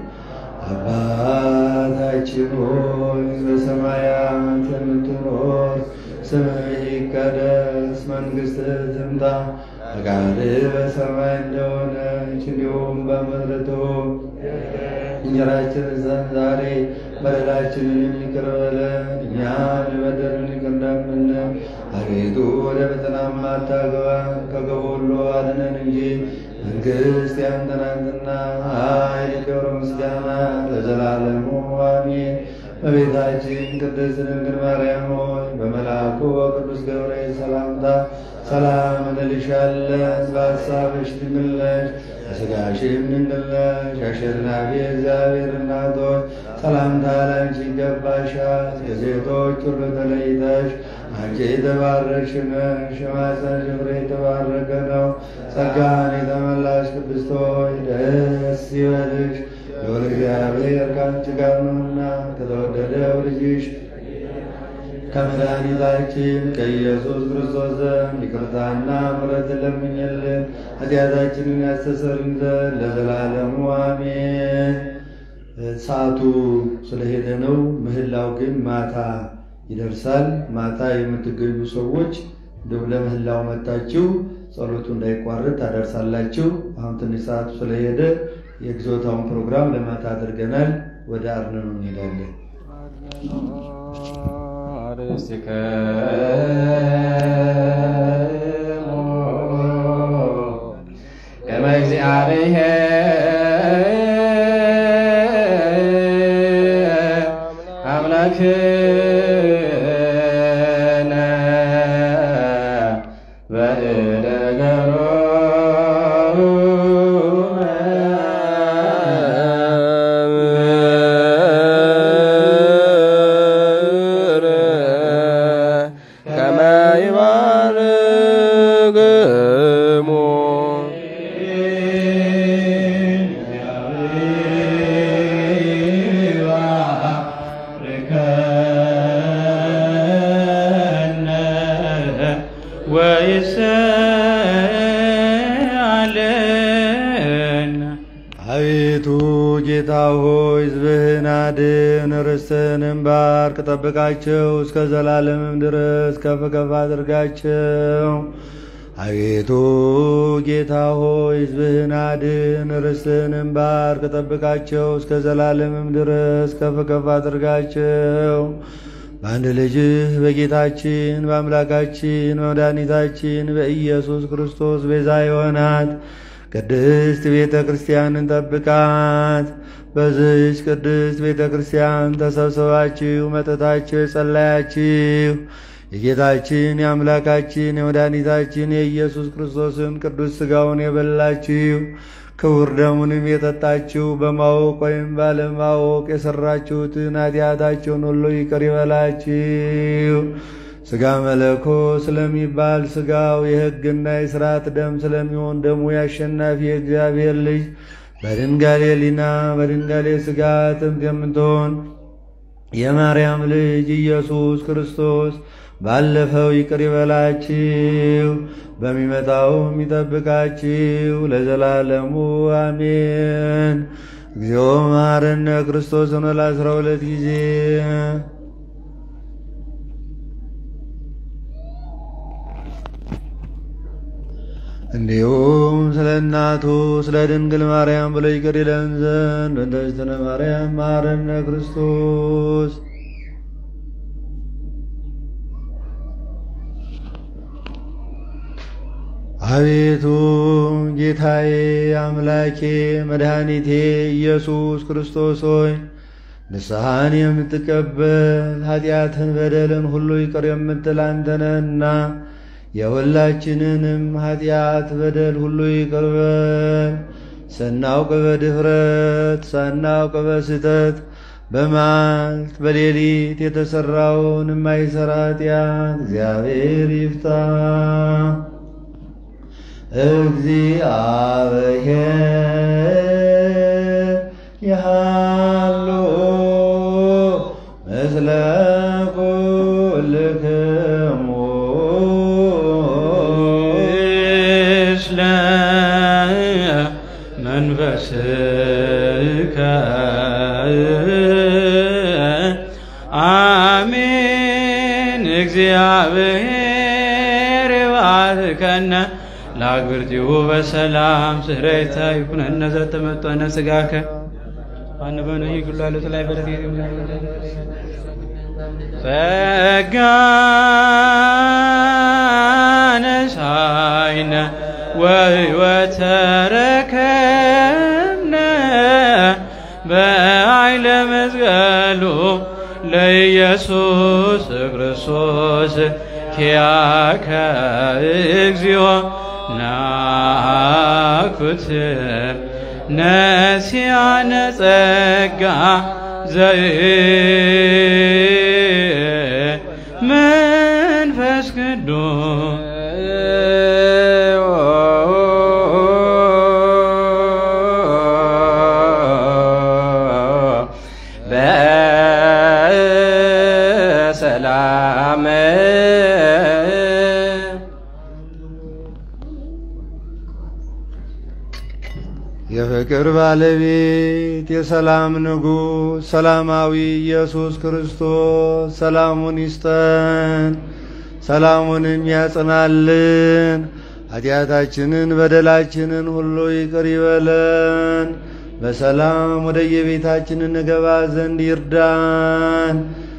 Speaker 5: አባታችን ሆይ በሰማያት የምትኖር ስምህ ይቀደስ፣ መንግሥትህ ትምጣ ፈቃድህ በሰማይ እንደሆነች እንዲሁም በምድር ትሁን። እንጀራችንን ስጠን ዛሬ፣ በደላችንን ይቅር በለን እኛም የበደሉንን ይቅር እንደምንል። አቤቱ ወደ ፈተናም አታግባን ከክፉ ሁሉ አድነን እንጂ መንግሥት ያንተ ናትና፣ ኃይል፣ ክብር፣ ምስጋና ለዘላለሙ አሜን። በቤታችን ቅድስት ድንግል ማርያም ሆይ በመልአኩ በቅዱስ ገብርኤል ሰላምታ ሰላም እንልሻለን። በሐሳብሽ ድንግል ነሽ፣ በሥጋሽም ድንግል ነሽ። አሸናፊ እግዚአብሔር እናት ሆይ ሰላምታ ላንቺ ይገባሻል። ከሴቶች ሁሉ ተለይተሽ አንቺ የተባረክሽ ነሽ፣ የማኅፀንሽ ፍሬ የተባረከ ነው። ጸጋን የተመላሽ ቅድስት ሆይ ደስ ይበልሽ፣ ልዑል እግዚአብሔር ከአንቺ ጋር ነውና ከተወደደው ልጅሽ ከመድኃኒታችን ከኢየሱስ ክርስቶስ ዘንድ ይቅርታና ምሕረትን ለምኝልን ኃጢአታችንን ያስተሰርይ ዘንድ ለዘላለሙ አሜን። ሰዓቱ ስለሄደ ነው። ምህላው ግን ማታ ይደርሳል። ማታ የምትገኙ ሰዎች እንደው ለምህላው መጣችሁ ጸሎቱ እንዳይቋረጥ ታደርሳላችሁ። አሁን ትንሽ ሰዓቱ ስለሄደ የግዞታውን ፕሮግራም ለማታ አድርገናል። ወደ አርነኑ እንሄዳለን።
Speaker 6: ከመ እግዚአብሔር አምላክነ
Speaker 7: ከመ ይባርክሙ
Speaker 1: ወይስአለነ
Speaker 5: አቤቱ ጌታ ሆይ ሕዝብህን አድን፣ ርስትህንም ባርክ፣ ጠብቃቸው፣ እስከ ዘላለምም ድረስ ከፍ ከፍ አድርጋቸው። አቤቱ ጌታ ሆይ ሕዝብህን አድን፣ ርስትህንም ባርክ፣ ጠብቃቸው፣ እስከ ዘላለምም ድረስ ከፍ ከፍ አድርጋቸው። በአንድ ልጅህ በጌታችን በአምላካችን በመድኃኒታችን በኢየሱስ ክርስቶስ ቤዛ የሆናት ቅድስት ቤተ ክርስቲያንን ጠብቃት። በዚች ቅድስት ቤተ ክርስቲያን ተሰብስባችሁ መጠታችሁ የጸለያችሁ የጌታችን የአምላካችን የመድኃኒታችን የኢየሱስ ክርስቶስን ቅዱስ ሥጋውን የበላችሁ ክቡር ደሙንም የጠጣችሁ በማወቅ ወይም ባለማወቅ የሠራችሁትን ኃጢአታችሁን ሁሉ ይቅር ይበላችሁ። ሥጋ መለኮ ስለሚባል ሥጋው የሕግና የሥርዓት ደም ስለሚሆን ደሙ የአሸናፊ የእግዚአብሔር ልጅ በድንጋሌ ሊና በድንጋሌ ሥጋ ጥምት የምትሆን የማርያም ልጅ ኢየሱስ ክርስቶስ ባለፈው ይቅር ይበላችሁ፣ በሚመጣውም ይጠብቃችሁ ለዘላለሙ አሜን። እግዚኦ መሐረነ ክርስቶስ ሆነ ለአስራ ሁለት ጊዜ እንዲሁም ስለ እናቱ ስለ ድንግል ማርያም ብሎ ይቅር ይለን ዘንድ እንደ እግዝእትነ ማርያም መሐረነ ክርስቶስ አቤቱ ጌታዬ አምላኬ መድኃኒቴ ኢየሱስ ክርስቶስ ሆይ ንስሐን የምትቀበል ኃጢአትን በደልን ሁሉ ይቅር የምትል አንተ ነህና የሁላችንንም ኃጢአት በደል ሁሉ ይቅር በል። ስናውቅ በድፍረት ሳናውቅ በስተት በማልት በሌሊት የተሠራውን የማይሠራ ኃጢአት እግዚአብሔር ይፍታ። እግዚአብሔር ይሃሉ ምስለ ኩልክሙ
Speaker 1: ምስለ መንፈስከ አሜን። እግዚአብሔር ይባርከነ ለአግብርቲሁ በሰላም ስረይታ ይኩነነ ዘተመጠነ ሥጋከ አንበነ ይግላሉት ላይ በረት ጸጋነሳይነ ወሕይወተ ረከብነ በኃይለ መስቀሉ ለኢየሱስ ክርስቶስ ኪያከ እግዚኦ ናኩት ነሲያነ ጸጋ ዘይ
Speaker 6: በሰላም
Speaker 5: የፍቅር ባለቤት የሰላም ንጉሥ ሰላማዊ ኢየሱስ ክርስቶስ ሰላሙን ይስጠን፣ ሰላሙንም ያጽናልን። ኃጢአታችንን በደላችንን ሁሉ ይቅር ይበለን። በሰላም ወደ የቤታችን እንገባ ዘንድ ይርዳን።